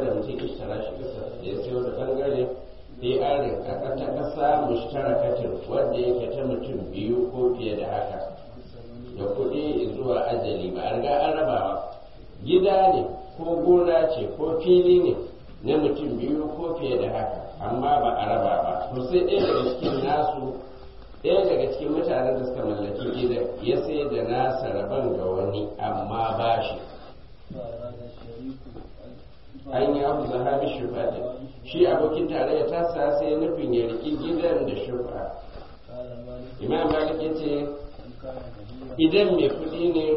da mutum ishtara shi kasa ya siyo da bangare ɗarin a ta ƙasa mushtarakatin wanda yake ta mutum biyu ko fiye da haka da kuɗi zuwa ajali ba a riga an rabawa gida ne ko gona ce ko fili ne na mutum biyu ko fiye da haka amma ba a raba ba to sai ɗaya daga cikin nasu ɗaya daga cikin mutanen da suka mallaki gidan ya sai da nasa rabon ga wani amma ba shi an yi abu zahabi shufa shi abokin tarayya ta sa sai nufin ya riƙi gidan da shufa imam malik ya ce idan mai kuɗi ne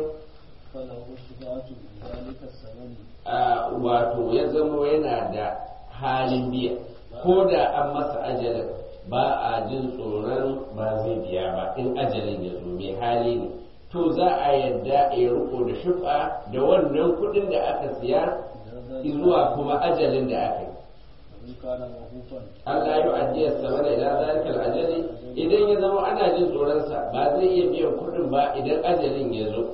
a wato ya zamo yana da halin biya ko da an masa ajalin ba a jin tsoron ba zai biya ba in ajalin ya zo mai hali ne to za a yadda ya riko da shufa da wannan kuɗin da aka siya zuwa kuma ajalin da aka yi Allah ya ajiye sama da ila zalikal ajali idan ya zama ana jin tsoronsa ba zai iya biyan kuɗin ba idan ajalin ya zo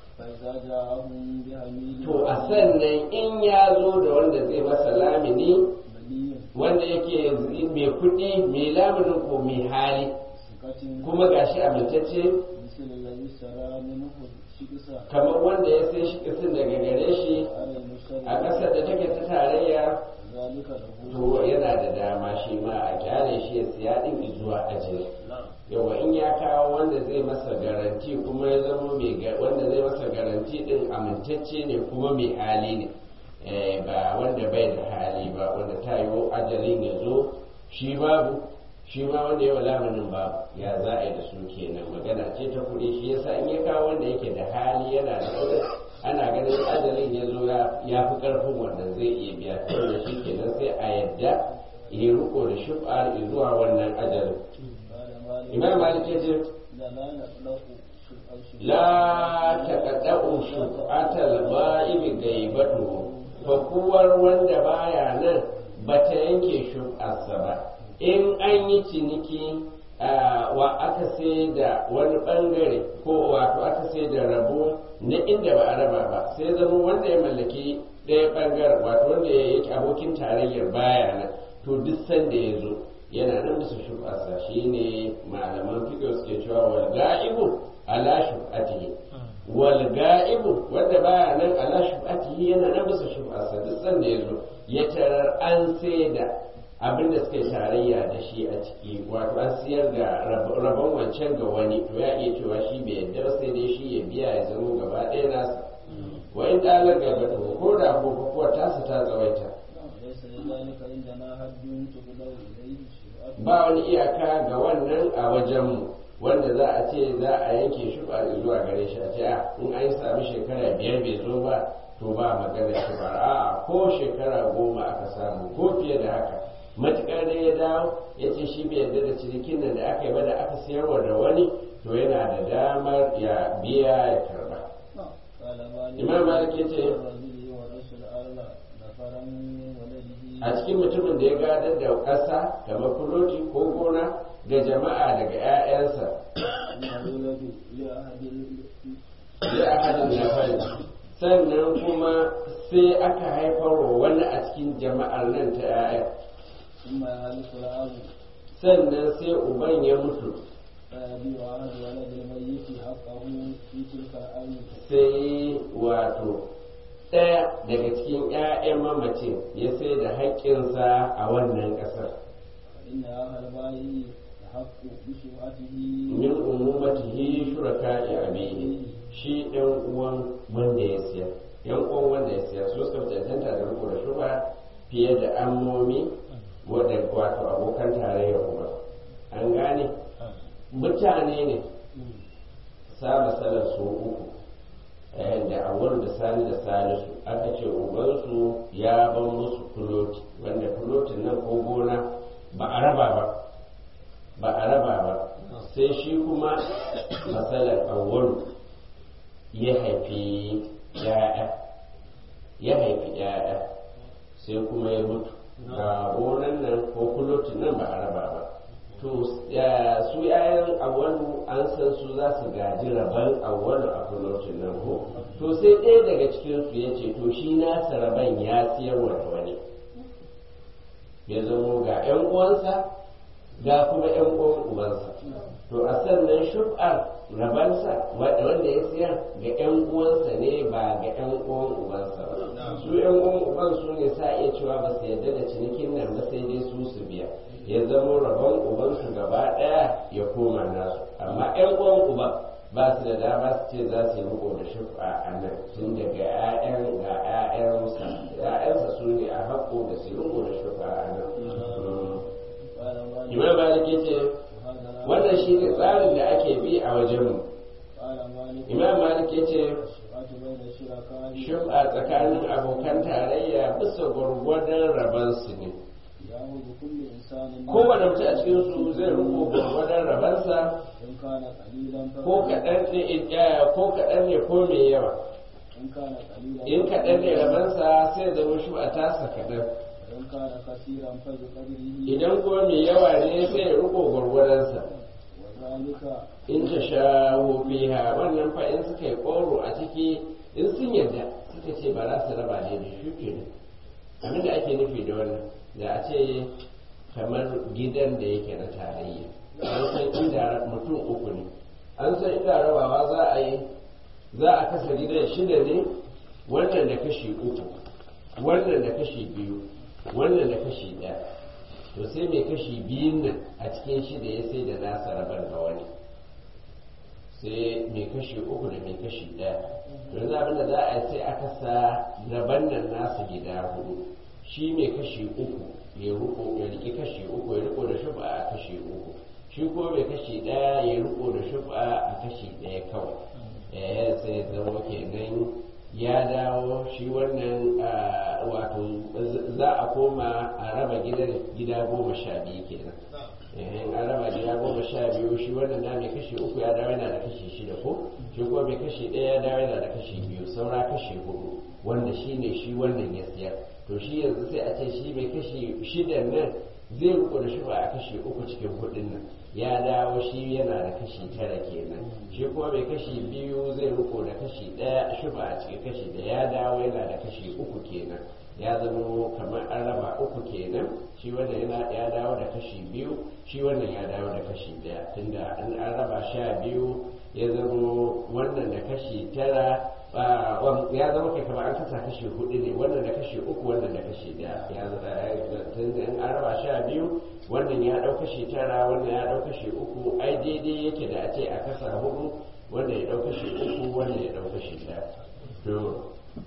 to a sannan in ya zo da wanda zai masa lamini wanda yake mai kuɗi mai laminin ko mai hali kuma gashi amintacce kamar wanda ya sai shi kisin daga gare shi a ƙasar da take ta tarayya to yana da dama shi ma a kyale shi ya siya ɗin zuwa ajiye yawa in ya kawo wanda zai masa garanti kuma ya zama mai wanda zai masa garanti ɗin amintacce ne kuma mai hali ne ba wanda bai da hali ba wanda ta yi ajalin ya zo shi babu shi ma wanda ya lamanin babu ya za a yi da su kenan magana ce ta kuɗi shi yasa in ya kawo wanda yake da hali yana da kuɗi ana ganin ajalin ya zo ya fi ƙarfin wanda zai iya biya da shi kenan sai a yadda ya riko da shuf'ar zuwa wannan ajalin imam malik ya ce la taqadda'u shuf'atal ba'ibi gaibatu fakuwar wanda baya nan bata yanke shuf'arsa ba in an yi ciniki wa aka sai da wani bangare ko wato aka sai da rabo na inda ba a raba ba sai zama wanda ya mallaki ɗaya bangaren wato wanda ya yake abokin tarayyar baya nan to duk sanda ya zo yana nan bisa shubasa shi ne malaman fiƙo suke cewa wal ga'ibu ala shubatihi wal ga'ibu wanda baya nan ala shubatihi yana nan bisa shubasa duk sanda ya zo ya tarar an sai da abin da suka tarayya da shi a ciki wato an siyar da rabon wancan ga wani to ya iya cewa shi bai yadda ba sai dai shi ya biya ya zama gaba ɗaya nasa wa in dalar gaba to ko da ko kuwa tasa ta tsawaita ba wani iyaka ga wannan a wajenmu wanda za a ce za a yanke shi ba zuwa gare shi a ce a in an sami shekara biyar bai zo ba to ba magana shi ba a ko shekara goma aka samu ko fiye da haka matuƙar da ya dawo ya ce shi bai yarda da cinikin nan da aka yi ba da aka sayarwa da wani to yana da damar ya biya ya karba imam malik ya ce a cikin mutumin da ya gadar da ƙasa kamar fuloti ko gona ga jama'a daga 'ya'yansa ya ahadin na fari sannan kuma sai aka haifarwa wani a cikin jama'ar nan ta 'ya'ya sannan sai uban ya mutu sai wato ɗaya daga cikin 'ya'yan mamacin ya sai da haƙƙinsa a wannan ƙasar min umumatihi shuraka ya abihi shi ɗan uwan wanda ya siya yan uwan wanda ya siya su suka cancanta da riko da shuba fiye da ammomi wadda wato abokan tarayya uba an gane mutane ne saba salar su uku da awar da sani da salisu aka ce ubansu ya ban musu fuloti wanda fulotin nan ko gona ba a raba ba ba a raba ba sai shi kuma matsalar awwalu ya haifi ya'ya ya haifi ya'ya sai kuma ya mutu ga gonan nan ko fulotin nan ba a raba ba to su yayan awwalu an san su za su gaji rabon awwalu a fulocin nan ko to sai ɗaya daga cikin su ya ce to shi nasa rabon ya siyarwa da wani ya zamo ga 'yan uwansa ga kuma 'yan uwan ubansa to a sannan shub'ar rabansa wanda ya siyar ga 'yan uwansa ne ba ga 'yan uwan ubansa ba su 'yan uwan uban su ne sa iya cewa ba su yarda da cinikin nan ba sai dai su su biya ya zama rabon ubansu gaba ɗaya ya koma nasu amma 'yan uwan uban ba su da dama su ce za su yi riko da shub'a a nan tun daga 'ya'yan ga 'ya'yansa 'ya'yansa su ne a haƙo da su riko da shub'a a nan imam malik ya ce wannan shi ne tsarin da ake bi a wajenmu imam malik ya ce shub'a tsakanin abokan tarayya bisa gwargwadon rabansu ne kowane mutum a cikin su zai rubo gwargwadon rabansa ko kaɗan ne ko kaɗan ne ko mai yawa in kaɗan ne rabansa sai zama shub'a tasa kaɗan idan kuma mai yawa ne sai ya riko gwargwaransa in ta sha fiha wannan fa in suka yi koro a ciki in sun yadda suka ce ba za su raba ne da shi ke abin da ake nufi da wannan da a ce kamar gidan da yake na tarayya an san inda mutum uku ne an san inda rabawa za a yi za a kasa gidan shida ne wannan da kashi uku wannan da kashi biyu wannan da kashi ɗaya to sai mai kashi biyun nan a cikin shida ya sai da nasa rabar ga wani sai mai kashi uku da mai kashi ɗaya yanzu abin da za a yi sai aka sa rabar nan nasa gida hudu shi mai kashi uku ya riko ya riƙe kashi uku ya riko da shuba a kashi uku shi ko mai kashi ɗaya ya riko da shuba a kashi ɗaya kawai eh sai zama kenan ya dawo shi wannan wato za a koma a raba gidan gida goma sha biyu kenan in an raba gida goma sha biyu shi wannan na mai kashi uku ya dawo yana da kashi shida ko shi kuma mai kashi ɗaya ya dawo yana da kashi biyu saura kashi hudu wanda shi ne shi wannan ya siyar to shi yanzu sai a ce shi mai kashi shidan nan zai riko da shi ba a kashi uku cikin hudun nan ya dawo shi yana da kashi tara kenan shi kuma mai kashi biyu zai riko da kashi ɗaya shi ba a cikin kashi da ya dawo yana da kashi uku kenan ya zama kamar an raba uku kenan shi wannan yana ya dawo da kashi biyu shi wannan ya dawo da kashi ɗaya tunda an an raba sha biyu ya zama wannan da kashi tara ya zama kai kamar an kasa kashi hudu ne wannan da kashi uku wannan da kashi daya ya tunda in an raba sha biyu wannan ya dau kashi tara wannan ya dau kashi uku ai daidai yake da a ce a kasa hudu wannan ya dau kashi uku wannan ya dau kashi daya to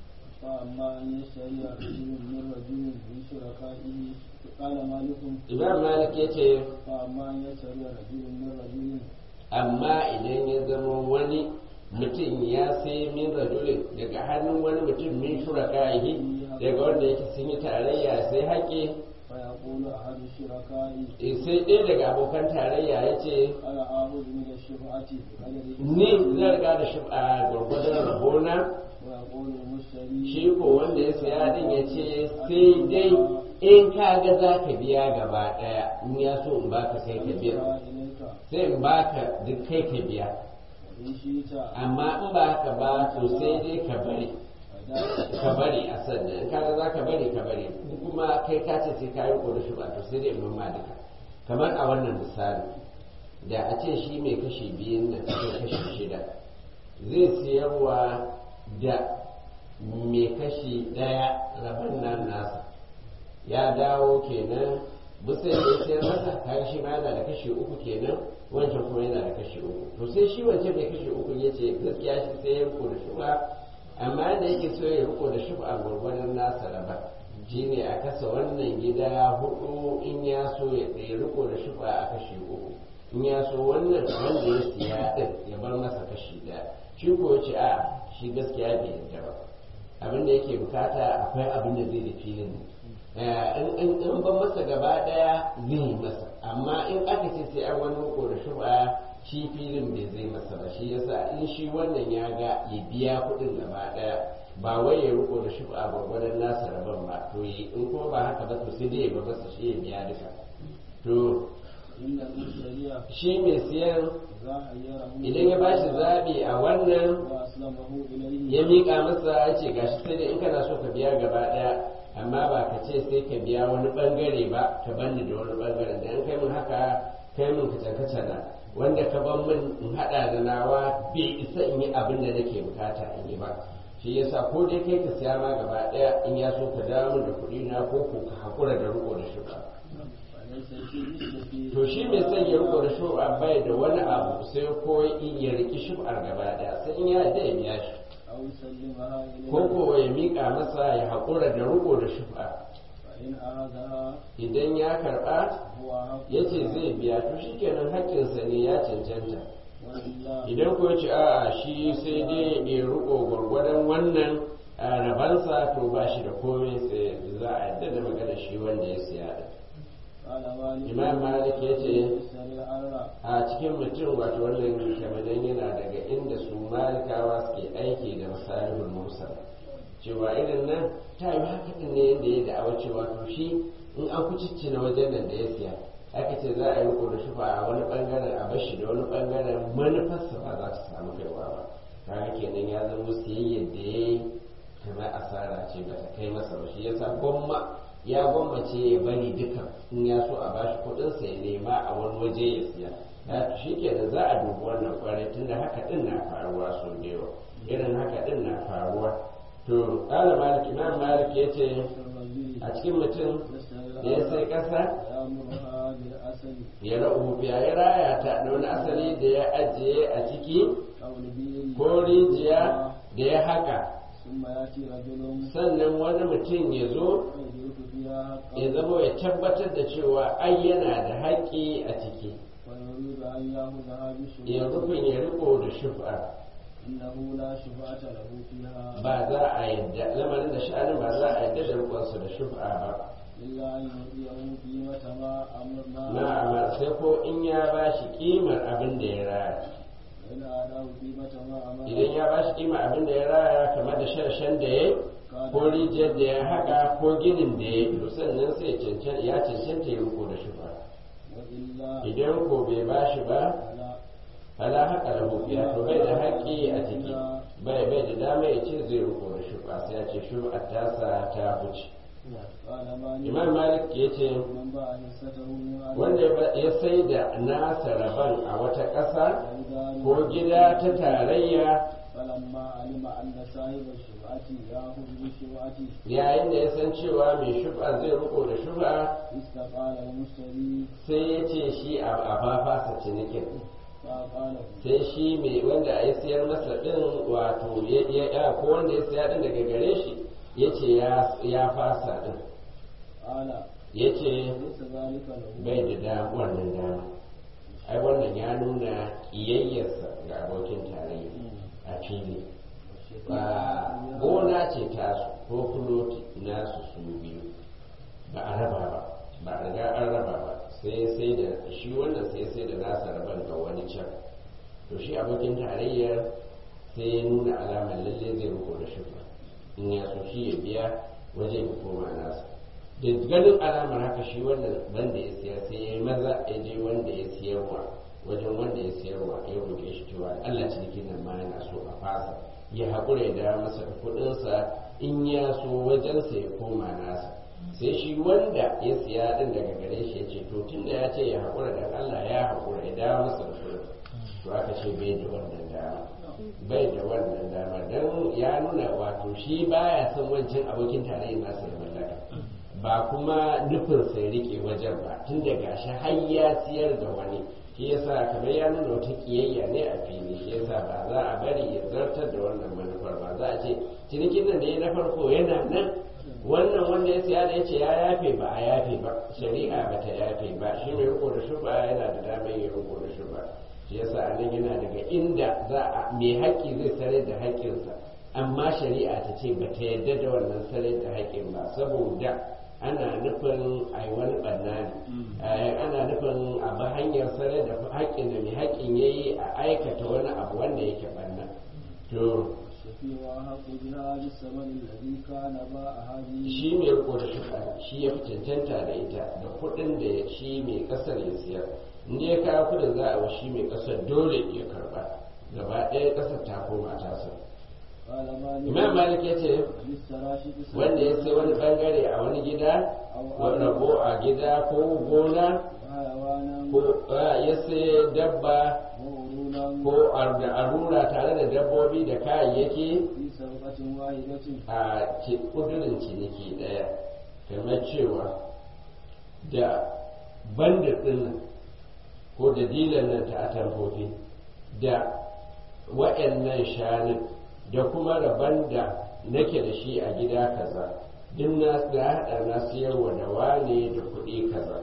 فأما أن يشتري رجل من رجل من شركائه قال مالك imam malik ya ce فأما أن يشتري رجل من رجل amma idan ya zama wani mutum ya sai min rajulin daga hannun wani mutum min shuraka'ihi daga wanda yake sun yi tarayya sai haƙe فيقول أحد الشركاء sai ɗaya daga abokan tarayya ya ce أنا آخذ من الشفعة بقدر ni zan riga da shi a gwargwadon rabona ويقول المشتري shi ko wanda ya saya din ya ce sai dai in ka ga za ka biya gaba ɗaya in ya so in baka kai ka biya إليك sai in baka duk kai ka biya وإن شئت amma in ba haka ba to sai dai ka bari ka bari a sannan in kaga za ka bari ka bari in kuma kai ka ce sai ka yi da shi ba to sai dai in mamma duka kamar a wannan misali da a ce shi mai kashi biyun nan cikin kashi shida zai siyarwa da mai kashi ɗaya rabon nan nasa ya dawo kenan bisa ya sayar masa kaga shi ma yana da kashi uku kenan wancan kuma yana da kashi uku to sai shi wancan mai kashi uku ya ce gaskiya shi sai ya riko da shuba amma da yake so ya riko da shuba a gwargwadon nasa raba shi ne a kasa wannan gida hudu in ya so ya ɗaya riko da shuba a kashi uku in ya so wannan wanda ya siya din ya bar masa kashi ɗaya shi ko ya ce a shi gaskiya bai yarda ba abin da yake bukata akwai abin da zai da filin in in ban masa gaba daya zai yi masa amma in aka ce sai an wani ko da shuba shi filin bai zai masa ba shi yasa in shi wannan ya ga ya biya kuɗin gaba daya ba wai ya riko da shuba a gwagwadon nasa rabon ba to yi in kuma ba haka ba to sai dai ya ba masa shi ya biya duka to إن المشتري shi mai siyan إذا حيره idan ya bashi zaɓi a wannan وأسلمه إليه ya miƙa masa ya ce gashi sai da in kana so ka biya gaba ɗaya amma ba ka ce sai ka biya wani ɓangare ba ka banni da wani ɓangaren da in kai min haka kai min kacan na wanda ka ban min in haɗa da nawa bai isa in yi abin da nake bukata in yi ba shi yasa ko dai kai ka siya ma gaba ɗaya in ya so ka dawo min da kuɗi na ko ko ka haƙura da riko da shuka فليس في مشتكي to shi mai son ya riko da shuka bai da wani abu sai ko ya riki shufar gaba ɗaya sai in ya da ya biya shi أو يسلمها إليه ko ko ya miƙa masa ya haƙura da riko da shufa فإن أخذها idan ya karɓa هو حق ya ce zai biya to shi kenan haƙƙinsa ne ya cancanta وإلا idan ko ya ce a'a shi sai dai ya riko gwargwadon wannan a rabansa to ba shi da komai sai za a yadda da magana shi wanda ya siya da قال مالك imam malik ya ce يشتري الأرى a cikin mutum wato wannan shamadan yana daga inda su malikawa suke aiki da misalihul mursal cewa irin nan ta yi haka din ne yadda ya da'awa cewa to shi in an kuciccina wajen nan da ya siya aka ce za a yi riko da shufa a wani bangaren a bashi da wani bangaren manufarsa ba za ta samu kaiwa ba kaga kenan ya zama siyayyar da ya yi kamar asara ce ba ta kai masa ba shi yasa gwamma ya gwammace ya bari dukan in ya so a bashi kuɗinsa ya nema a wani waje ya siya ya shi kenan za a dubi wannan kwarai tunda haka din na faruwa sau da yawa irin haka din na faruwa to ƙala malik imam malik ya ce الرجل a cikin mutum يشتري da ya sai الأرى ƙasa ويأمرها بالأسل ya ra'u ya ya raya ta da wani asali da ya ajiye a ciki أو البيل ko rijiya da ya haka ثم يأتي رجل sannan wani mutum ya zo فيدرك فيها ya حقا zama ya tabbatar da cewa ai yana da haƙƙi a ciki ويريد أن يأخذها ya بشروط rufin ya riko da shufa إنه لا شفعة له فيها ba za a yadda lamarin da sha'anin ba za a yadda da rikonsa da shufa ba إلا أن يعطيه قيمة ما أمرنا na amma sai ko in ya ba shi kimar abin da ya raya وإن أعطاه قيمة ما idan أمرنا ya ba shi kimar abin da ya raya kamar da sharshen da ya ko rijiyar da ya haka ko ginin da ya to sannan sai ya cancanta ya cancanta ya riko da shufa وإلا idan ko bai ba shi ba فلا fala haka da hufiya to bai da haƙƙi a ciki bai bai da dama ya ce zai riko da shufa sai ya ce shufa tasa ta huce قال مالك imam malik ya ce من باع حصته من أرض wanda ya sai da nasa rabon a wata ƙasa فإذا ko gida ta tarayya فلما علم أن صاحب الشفعة يأخذ بالشفعة yayin da ya san cewa mai shufa zai riko da shufa استقال المشتري sai ya ce shi a a fa fasa cinikin فقال sai shi mai wanda ya siyar masa din wato ya ya- ya- ko wanda ya siya din daga gare shi ya ce ya- ya fasa din قال ya ce ليس ذلك له bai da da wannan dama ai wannan ya nuna ƙiyayyarsa ga abokin tarayya a fili ba gona ce tasu ko fuloti nasu su biyu ba a raba ba ba a riga an raba ba sai sai da shi wannan sai sai da nasa raban ga wani can to shi abokin tarayyar sai ya nuna alamar lalle zai riko da shufa in ya so shi ya biya wajen ya koma nasa da ganin alamar haka shi wannan wanda ya siya sai ya yi maza ya je wanda ya siyarwa wajen wanda ya siyarwa ya roƙe shi cewa Allah cinikin nan ma yana so a fasa ya haƙura ya dawo masa da kuɗinsa in ya so wajensa ya koma nasa sai shi wanda ya siya din daga gare shi ya ce to tun da ya ce ya haƙura da Allah ya haƙura ya dawo masa da kuɗin to aka ce bai da wannan dama bai da wannan dama don ya nuna wato shi baya son wancan abokin tarayyar nasa da mallaka ba kuma nufin sai rike wajen ba tun da gashi har ya siyar da wani shi yasa kamar ya nuna wata kiyayya ne a fili shi yasa ba za a bari ya zartar da wannan manufar ba za a ce cinikin nan da ya na farko yana nan wannan wanda ya siya da ya ce ya yafe ba a yafe ba shari'a ba ta yafe ba shi mai riko da shuba yana da damar ya riko da shuba shi yasa a nan yana daga inda za a mai haƙƙi zai sare da haƙƙinsa amma shari'a ta ce ba ta yarda da wannan sare da haƙƙin ba saboda ana nufin a yi wani ɓanna ne ana nufin a bi hanyar sare da haƙƙin da mai haƙƙin ya yi a aikata wani abu wanda yake ɓanna to الشفيع أحق بها بالثمن الذي كان باع هذه shi mai riko da shuka shi ya fi cancanta da ita da kuɗin da shi mai ƙasar ya siyar inda ya kawo kudin za a washi mai kasar dole ya karba gaba ɗaya kasar ta koma tasa قال مالك imam malik ya ce من السراشق wanda ya sai wani bangare a wani gida wani rabo a gida ko gona وحيوانا ko ah, ya sai dabba وعرونا ko ar- da arura tare da dabbobi da kayayyaki في سرقة واحدة a ci- kudurin ciniki ɗaya kamar cewa da bandit ɗin nan ko da dilan nan ta atamfofi da wa'annan shanun da kuma rabon da nake da shi a gida kaza duk na da haɗa na siyarwa da wane da kuɗi kaza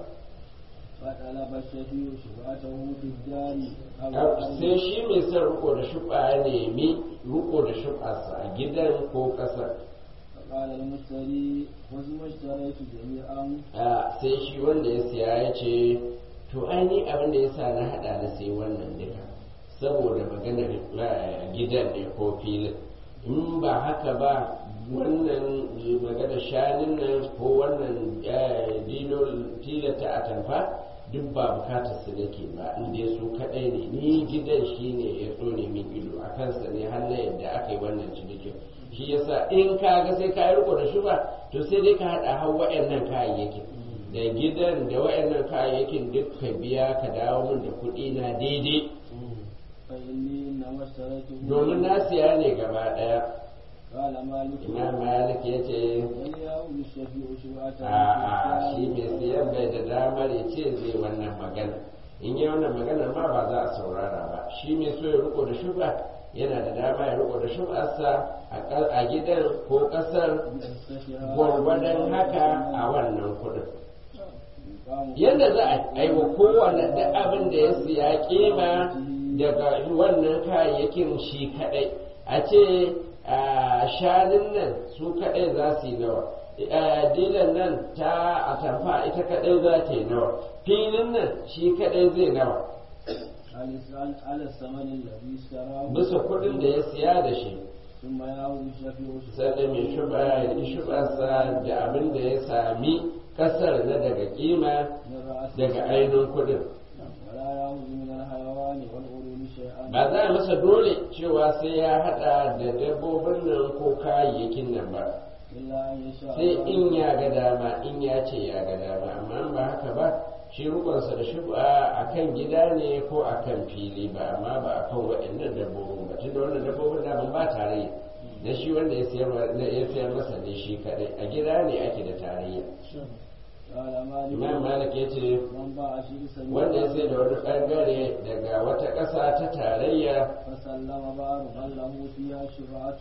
فطلب الشفيع شفعته في الدار أو Au, الأرض. sai shi mai son riko da shuɓa ya nemi riko da shuɓarsa a gidan ko ƙasar فقال المشتري وزم اشتريت جميعا a sai shi wanda ya siya ya ce to ai ni abin da ya sa na haɗa na sai wannan duka saboda maganar eh, gidan ne ko filin in ba haka ba wannan maganar shanin nan ko wannan eh, dilo- tilata a tamfa duk ba bukatar su nake ba in dai su kaɗai ne ni gidan shi ne ya tsone min ido a kansa ne har na yadda aka yi wannan cinikin shi yasa in ka ga sai ka yi riko da shi ba to sai dai ka haɗa har wa'annan kayayyakin da gidan da wa'annan kayayyakin duk ka biya ka dawo min da kuɗi na daidai فإني إنما اشتريته domin na siya ne gaba ɗaya قال مالك imam malik ya ce وليأخذ الشفيع شفعته a في shi mai الدار siyan bai da damar ya ce zai wannan magana in yi wannan magana ma ba za a saurara ba shi mai so ya riko da shuba yana da dama ya riko da shubarsa a ƙar- a gidan ko ƙasar يستشعر gwargwadon haka a wannan kuɗin يقام yadda za a aiwa kowane da abin da ya siya kima daga wannan kayayyakin shi kadai a ce a shanun nan su kadai za su yi nawa a dilan nan ta atamfa ita kadai za ta yi nawa filin nan shi kadai zai nawa على على الثمن الذي اشتراه bisa kudin da ya siya da shi ثم يأخذ الشفيع sannan mai shuba ya yi shubarsa da abin da ya sami kasar na daga kima من رأس daga ainihin kudin ولا يأخذ من الحيوان والعروم شيئا ba za a masa dole cewa sai ya hada da dabbobin nan ko kayayyakin nan ba إلا أن يشاء sai الله. in ya ga dama in ya ce ya ga dama amma in ba haka ba shi rukunsa da shuba a kan gida ne ko a kan fili ba amma ba a kan waɗannan dabbobin ba tunda wannan dabbobin da ba tarayya na shi wanda ya siyar na ya siyar masa ne shi kadai a gida ne ake da tarayya قال مالك imam malik ya ce من باع شرسا wanda ya sai da wani bangare daga wata ƙasa ta tarayya فسلم بعض من له فيها شفعة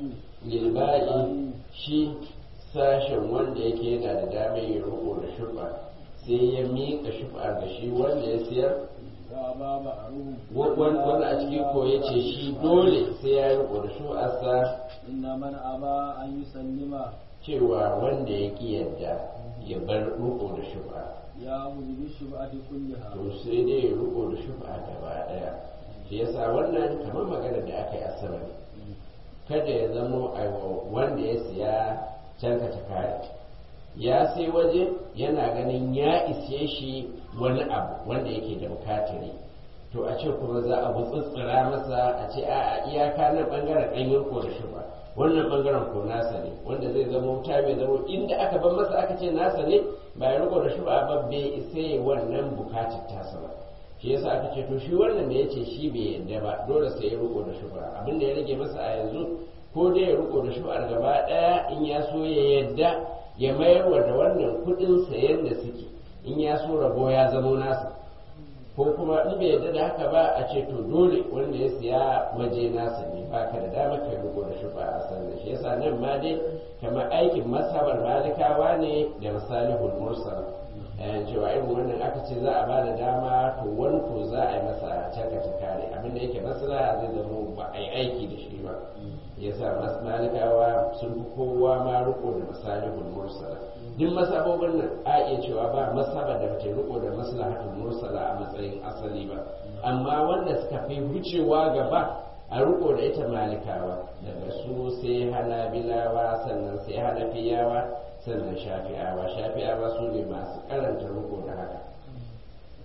lilba'i shi sashen wanda yake yana da damar ya rubo da shufa sai ya miƙa shufa ga shi wanda ya siyar وأبى بعضهم wani wani a cikin ko ya ce shi dole sai ya yi rubo da shufarsa إن من أبى أن يسلم cewa wanda ya ƙi yadda ya bar rubo da shufa يأخذ بالشفعة كلها to sai dai ya rubo da shufa gaba ɗaya shi yasa wannan kamar magana da aka yi a sama ne kada ya zamo a wanda ya siya canka ta kare ya sai waje yana ganin ya isye shi wani abu wanda yake da bukatari to a ce kuma za a gutsutsura masa a ce a iyaka nan bangaren an yi ko da shi ba wannan bangaren ko nasa ne wanda zai zama wuta mai zama inda aka ban masa aka ce nasa ne ba ya riko da shi ba ba bai isa yi wannan bukatar tasa ba shi yasa aka ce to shi wannan da ya ce shi bai yadda ba dole sai ya riko da shi ba abin da ya rage masa a yanzu ko dai ya riko da shi gaba daya in ya so ya yadda ya mayar wa da wannan kudin sayan da suke in ya so rabo ya zamo nasa ko kuma in bai yadda da haka ba a ce to dole wanda ya siya waje nasa ne ba ka da dama ka riko da shi ba a san da shi yasa nan ma dai kamar aikin masabar malikawa ne da misalihul mursal eh, cewa irin wannan aka ce za a ba da dama to wani ko za a yi masa canka ta kare abinda yake maslaha zai zama ba a yi aiki da shi ba yasa mas malikawa sun fi kowa ma riko da misalihul mursala duk masabobin nan a iya cewa ba masaba da bata riko da maslahatul mursala a matsayin asali ba amma wanda suka fi wucewa gaba a riko da ita malikawa daga su sai hanabilawa sannan sai hanafiyawa sannan shafi'awa shafi'awa su ne masu karanta riko da haka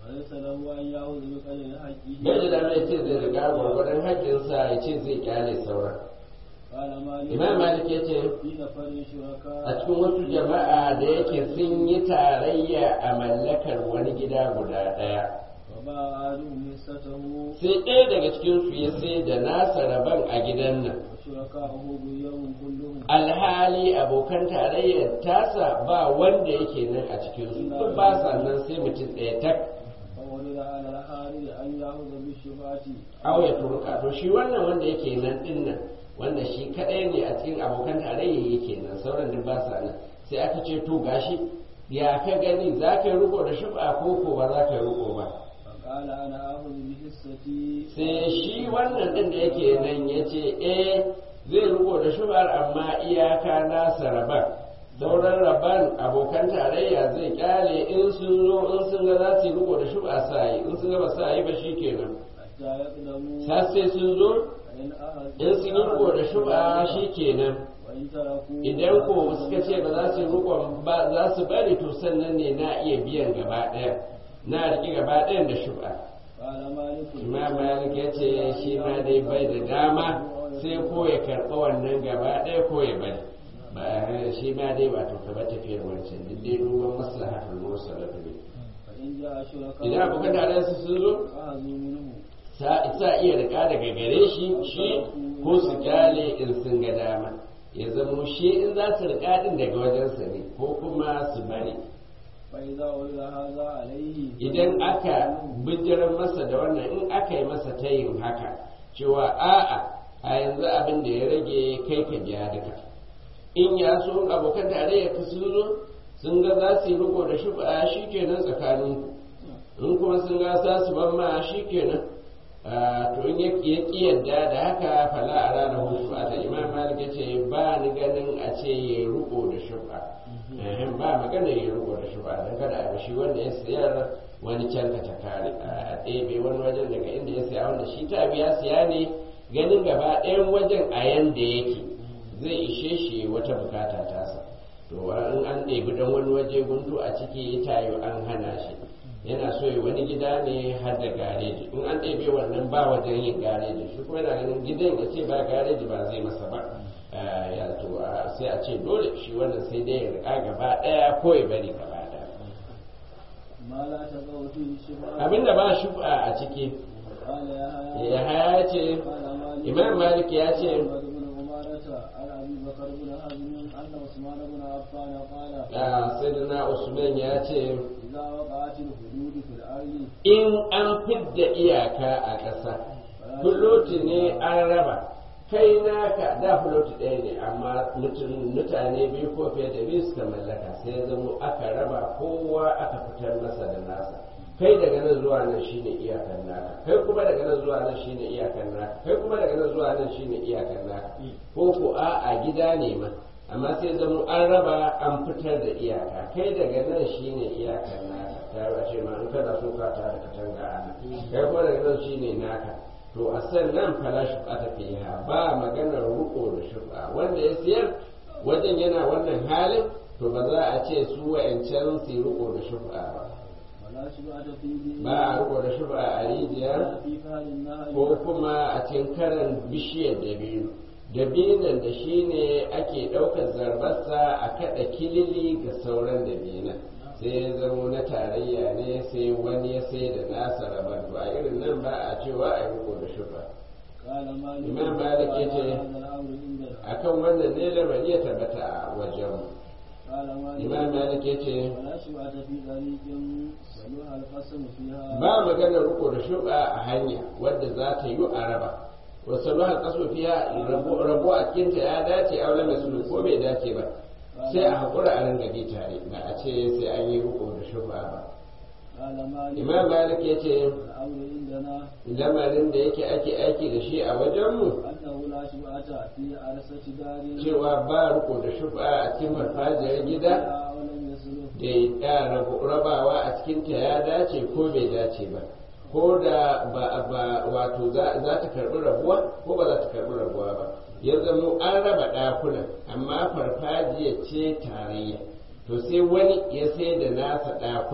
وليس له أن يأخذ بقدر حقه bai da dama ya ce zai riga gwargwadon haƙƙinsa ya ce zai kyale sauran قال مالك imam malik ya ce في نفر شركاء a cikin wasu jama'a da yake sun yi tarayya a mallakar wani gida guda ɗaya وباع أحدهم حصته sai ɗaya daga cikin su ya sai da nasa rabon a gidan nan وشركاؤه بيوم كلهم alhali abokan tarayyar tasa ba wanda yake nan a cikin su duk ba sa nan sai mutum ɗaya tak فورد على الحارث أن يأخذ بالشفعة aw ya turka to shi wannan wanda yake nan din nan wanda shi kadai ne a cikin abokan tarayya yake nan sauran duk ba sa nan sai aka ce to gashi ya ka gani za ka yi riko da shub'a ko ko ba za ka yi riko ba فقال أنا آخذ بحصتي sai shi wannan din da yake nan ya ce eh zai riko da shub'ar amma iyaka nasa raban sauran raban abokan tarayya zai kyale in sun zo in sun ga za su yi riko da shub'a sa yi in sun ga ba sa yi ba shi kenan حتى يقدموا har sai sun zo فإن أخذ in sun yi riko da shub'a shi kenan وإن تركوا idan ko suka ce ba za su yi rikon ba za su bari to sannan ne na iya biyan gaba ɗaya na riƙe gaba ɗayan da shub'a قال مالك imam malik ya ce shi ma dai bai da dama sai ko ya karɓi wannan gaba ɗaya ko ya bari ba shi ma dai ba to kaba tafiyar wancan duk dai duban maslahatul mursalatu ne فإن جاء شركاء idan abokan tarayyarsu sun zo أخذوا منه sa sa iya rika daga gare shi shi ko su kyale in sun ga dama ya zamo shi in za su rika din daga wajensa ne ko kuma su bari فإذا ولد هذا عليه idan aka bijirar masa da wannan in aka yi masa tayin haka cewa a'a a yanzu abin da ya rage kai ka biya duka in ya so abokan tarayya ka sun zo sun ga za su yi riko da shuba shi kenan tsakaninku in kuma sun ga za su ban ma shi kenan to in ya ƙi yadda da haka fala a ranar hutu a ta imam malik ya ce ba ni ganin a ce ya yi riko da shuba ba magana ya yi riko da shuba don kada a shi wanda ya sayar wani can ka ta kare a ɗebe wani wajen daga inda ya saya wanda shi ta biya siya ne ganin gaba ɗayan wajen a yanda yake zai ishe shi wata bukata tasa to in an ɗebi don wani waje guntu a ciki tayo an hana shi yana so yi wani gida ne har da gareji in an ɗebe wannan ba wajen yin gareji shi kuma yana ganin gidan ya ce ba gareji ba zai masa ba ya to sai a ce dole shi wannan sai dai ya riƙa gaba ɗaya ko ya bari gaba ɗaya ما لا تقع فيه الشفعة abinda ba shi a ciki قال يا ya haya ce قال مالك imam malik ya ce محمد بن عمارة عن أبي بكر بن حزم أن عثمان بن عفان قال a sayyidina usman ya ce إذا وقعت الحدود في الأرض in an fidda iyaka a ƙasa fuloti ne an raba kai naka da fuloti ɗaya ne amma mutum- mutane biyu ko fiye da biyu suka mallaka sai ya zamo aka raba kowa aka fitar masa da nasa kai daga nan zuwa nan shine iyakan naka kai kuma daga nan zuwa nan shine iyakan naka kai kuma daga nan zuwa nan shine iyakan naka ko ko a a gida ne ma amma sai zamo an raba an fitar da iyaka kai daga nan shine iyakan naka ta yi ce ma in kana so ka ta da katanga a nan kai kuma daga nan shine naka to a sannan fala shuba ta fiha ba maganar ruko da shuba wanda ya siyar wajen yana wannan halin to ba za a ce su wa'ancan su yi ruko da shuba ba ولا شفعة في دين ba a ruko da shuba a rijiya ولا في فهل النهر ko kuma a cikin karan bishiyar dabino dabinan da shi ne ake ɗaukar zarbarsa a kaɗa kilili ga sauran dabinan sai ya zama na tarayya ne sai wani ya sai da nasa rabar to a irin nan ba a cewa a yi riko da shuba قال مالك إمام مالك قال يجي. هذا الأمر عندنا akan wannan ne lamari ya tabbata a wajen قال مالك imam malik ya ce ولا شفعة في طريق صلوها القسم فيها ba maganar riko da shuba a hanya wadda za ta yi a raba wasu ruwan kaso fiya rabo a cikinta ya dace a wani mai ko bai dace ba sai a haƙura a ringa bi tare ba a ce sai an yi riko da shuba ba قال مالك imam malik ya ce الأمر عندنا lamarin da yake ake aiki da shi a wajenmu أنه لا شفعة في عرسة دار cewa ba riko da shuba a cikin farfajiyar gida لا ولم يسلف da ya rabu- rabawa a cikinta ya dace ko bai dace ba ko da ba ba wato za za ta karbi rabuwa ko ba za ta karbi rabuwa ba ya zama an raba ɗakunan amma farfajiya ce tarayya to sai wani ya sai da nasa ɗakunan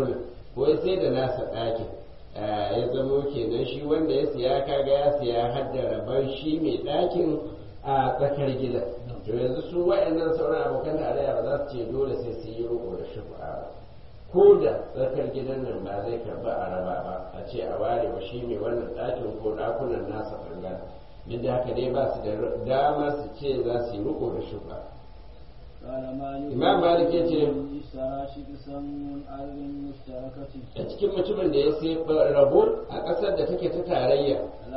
ko ya sai da nasa ɗakin ya zamo kenan shi wanda ya siya kaga ya siya hadda rabon shi mai ɗakin a tsakar gidan to yanzu su wa'annan sauran abokan tarayya ba za su ce dole sai su yi roƙo da shufa ba ko da tsakar gidan nan ba zai karba a raba ba a ce a ware wa shi mai wannan ɗakin ko ɗakunan nasa ɓangaren duk da haka dai ba su da dama su ce za su yi roƙo da shufa imam malik ya ce a cikin mutumin da ya sai rabo a ƙasar da take ta tarayya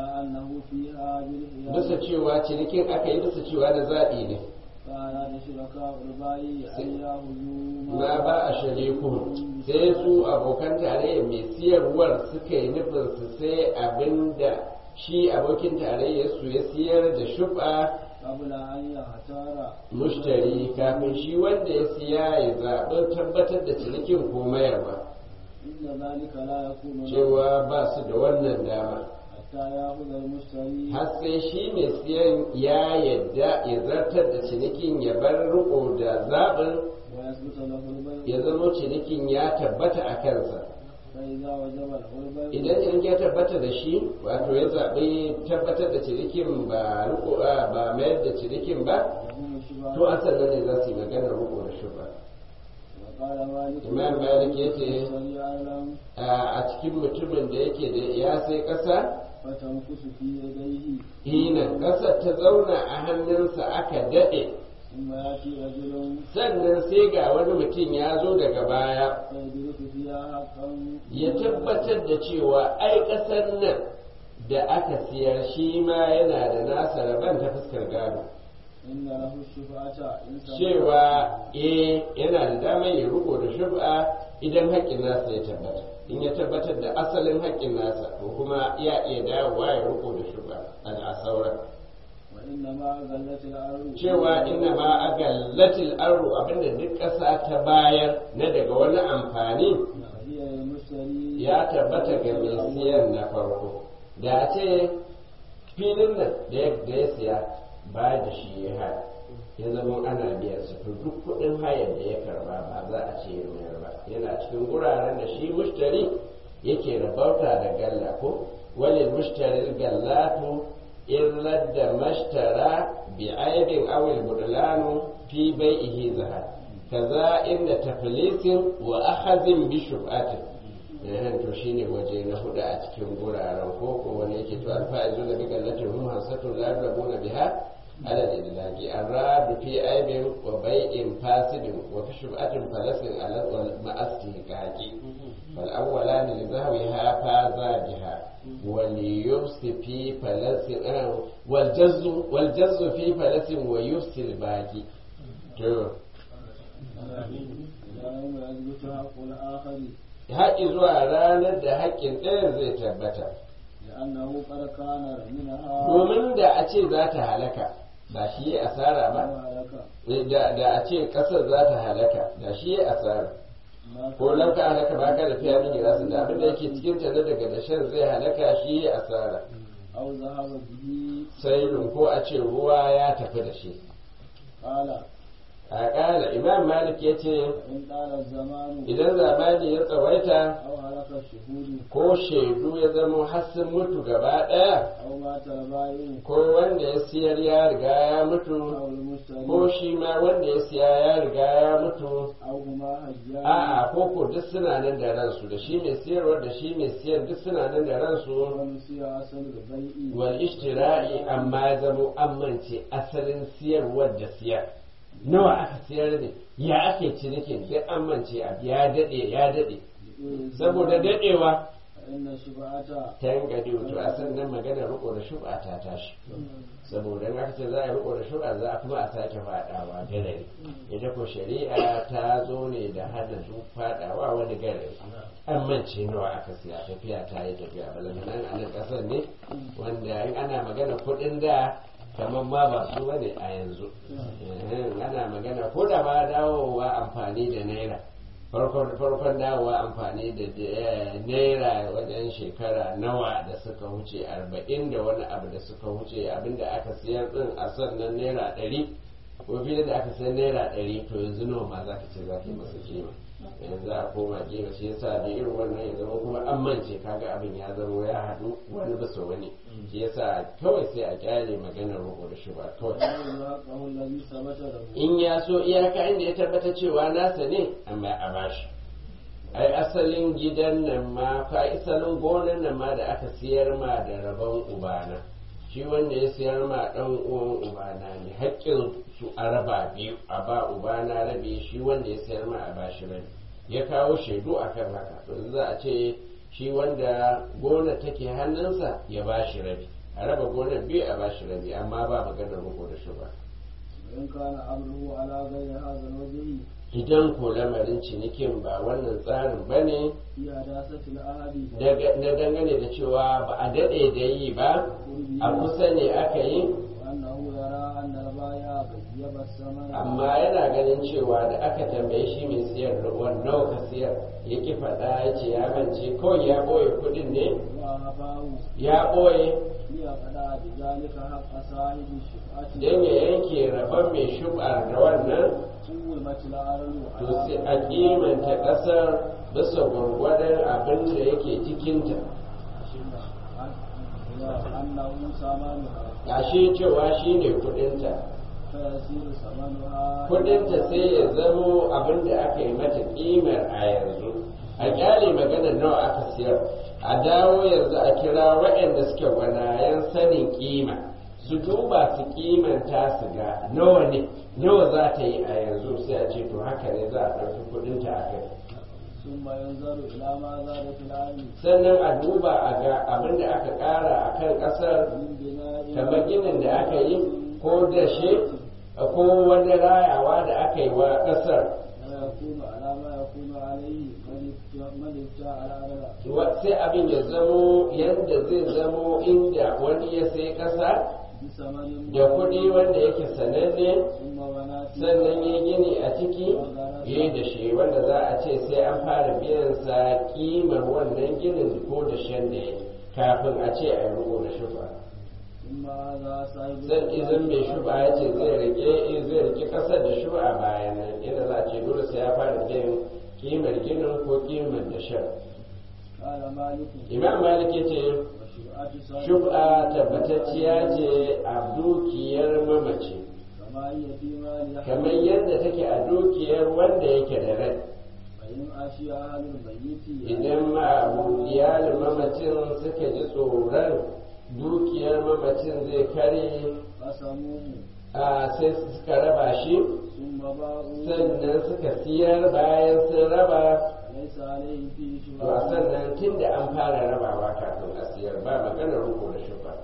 bisa cewa cinikin aka yi bisa cewa da zaɓi ne ma ba a shariku sai su abokan tarayya mai siyarwar suka yi nufin su sai abin da shi abokin tarayya su ya siyar da shuba mushtari kafin shi wanda ya siya ya zaɓi tabbatar da cinikin ko mayarwa cewa ba su da wannan dama har sai shi mai siyan ya yadda ya zartar da cinikin ya bar riko da zaɓin ya zama cinikin ya tabbata a kansa idan in ya tabbata da shi wato ya zaɓi tabbatar da cinikin ba riko ba mayar da cinikin ba to an sannan ne za su yi magana riko da shi ba imam malik ya ce a cikin mutumin da yake da ya sai ƙasa hinan ƙasar ta zauna a hannunsa aka daɗe sannan sai ga wani mutum ya zo daga baya ya tabbatar da cewa ai ƙasar nan da aka siyar shi ma yana da nasa rabon ta fuskar gado cewa eh yana da damar ya riko da shub'a idan haƙƙin nasa ya tabbata in ya tabbatar da asalin haƙƙin nasa ko kuma ya iya dawowa ya riko da shub'a a sauran cewa inna ma a gallatil arru abinda duk ƙasa ta bayar na daga wani amfani ya tabbata ga mai siyan na farko da a ce filin nan da ya siya ba da shi ya haya ya zama ana biyan su to duk kuɗin hayar da ya karba ba za a ce ya mayar ba yana cikin guraren da shi mushtari yake rabauta da galla ko walil mushtari gallatu in ladda mashtara bi aibin awil budlanu fi bai'ihi zahar kaza inda taflisin wa akhazin bi shub'atin yahan to shine waje na hudu a cikin guraren ko ko wani yake to alfa'izu da bi gallatin hum hasatu la rabuna biha على الإدلاج الراد في عيب وبيع فاسد وفي شبعة فلس على مع استهلاك فالأولان لذهوها فازا بها وليفس في فلس والجز والجز في فلس ويفس الباقي haƙi zuwa ranar da haƙƙin ɗayan zai tabbata domin da a ce za ta halaka ba shi yi asara ba da a ce ƙasar za ta halaka da shi yi asara ko nan ka halaka ba ka da fiya min gira su da abin da yake cikin ta daga dashen zai halaka shi yi asara sai ko a ce ruwa ya tafi da shi a ƙala imam malik ya ce idan zamani ya tsawaita ko shaidu ya zama hassin mutu gaba ɗaya ko wanda ya siyar ya riga ya mutu ko shi ma wanda ya siya ya riga ya mutu a'a ko ko duk suna nan da ransu da shi mai siyarwar da shi mai siyar duk suna nan da ransu wal ishtira'i amma ya zama amince asalin siyarwar da siyar nawa aka siyar ne ya ake cinikin duk amince abu ya daɗe ya daɗe saboda daɗewa ta yin gadi wato a sannan magana riko da shuba ta tashi saboda in aka ce za a yi riko da shuba za a kuma a sake faɗawa garari ita ko shari'a ta zo ne da hana duk faɗawa wani garari an mance nawa aka siya tafiya ta yi tafiya balamanan a nan ƙasar ne wanda in ana magana kuɗin da kamar ma ba su bane a yanzu ana magana ko da ma dawowa amfani da naira farkon dawowa amfani da naira wajen shekara nawa da suka wuce arba'in da wani abu da suka wuce abinda aka siyar din a sannan naira ɗari ko fiye da aka sayar naira ɗari to yanzu nawa ma za ka ce za ka yi masa kima yanzu a koma gefe shi yasa da irin wannan ya zama kuma an mance kaga abin ya zama ya haɗu wani bisa wani shi yasa kawai sai a kyale maganar roƙo da shuba kawai حقه الذي ثبت له in ya so iyaka inda ya tabbata cewa nasa ne amma a bashi ai asalin gidan nan ma fa asalin gonan nan ma da aka siyar ma da rabon ubana shi wanda ya siyar ma dan uwan ubana ne haƙƙin su a raba biyu a ba ubana rabi shi wanda ya siyar ma a bashi rabi ya kawo shaidu akan haka to za a ce shi wanda gona take hannunsa ya bashi rabi a raba gonar biyu a bashi rabi amma ba maganar ruko da shi ba وإن كان أمره على غير هذا الوجه idan ko lamarin cinikin ba wannan tsarin ba ne في حداثة العهد na dangane da cewa ba a daɗe da yi ba a kusa ne aka yi وأنه يرى أن البائع غيب الثمن amma yana ganin cewa da aka tambaye shi mai siyar da nawa ka siyar ya ki faɗa ya ce ya mance kawai ya ɓoye kuɗin ne وأباه ya ɓoye ليقضى بذلك حق صاحب الشفعة don ya yanke rabon mai shub'ar da wannan قومت الأرض to sai a kimanta ƙasar bisa gwargwadon abin da yake cikinta أنه ثمنها gashi cewa shi ne kuɗinta فيصير ثمنها kudinta sai ya zamo abin da aka yi mata kimar a yanzu a kyale magana nawa aka siyar a dawo yanzu a kira waɗanda suke gwanayen sanin kima su duba su kimanta su ga nawa ne nawa za ta yi a yanzu sai a ce to haka ne za a ɗauki kudinta a kai ثم ينظر إلى ما زاد في العين sannan a duba a ga abin da aka ƙara a kan ƙasar من بناء kamar ginin da aka yi ko dashe ko wani rayawa da aka yi wa ƙasar ويكون على ما يكون عليه من ابتاع من ابتاع الأرض Wa- sai abin ya zamo yadda zai zamo inda wani ya sai ƙasa بثمن da kuɗi wanda yake sananne ثم بنات sannan ya gini a ciki ya da shi wanda za a ce sai an fara biyan sa kimar wannan ginin ko da shan da ya kafin a ce a yi riko da shufa ثم هذا صاحب zan izin mai shuba ya ce zai rike zai rike ƙasar da shuba bayan nan yadda za a ce dole sai ya fara biyan kimar ginin ko kimar da shan قال مالك imam malik ya ce وشرعة صاحب shub'a tabbatacciya ce a dukiyar mamaci كما هي في مال kamar yadda take a dukiyar wanda yake da rai فإن أشي أهل الميت idan ma'abu iyalin mamacin suka ji tsoron dukiyar mamacin zai kare قسموه a sai suka raba shi ثم باعوا sannan suka siyar bayan sun raba ليس عليه فيه to a شرعة sannan tun da an fara rabawa kafin a siyar ba maganar ruko da shufa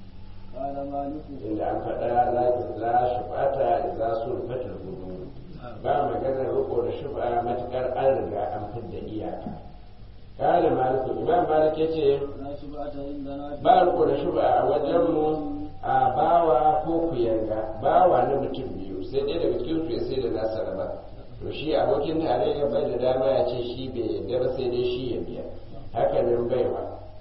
قال مالك inda an faɗa la shufata idza sulfatul hudud ba maganar riko da shufa matukar an riga an fidda iyaka kala maliku imam malik yace لا شبعة عندنا ba riko da shufa a wajenmu a bawa ko kuyanga bawa na mutum biyu sai ɗaya daga cikin su ya sai da nasa raba to shi abokin tarayya bai da dama ya ce shi bai yarda ba sai dai shi ya biya haka nan baiwa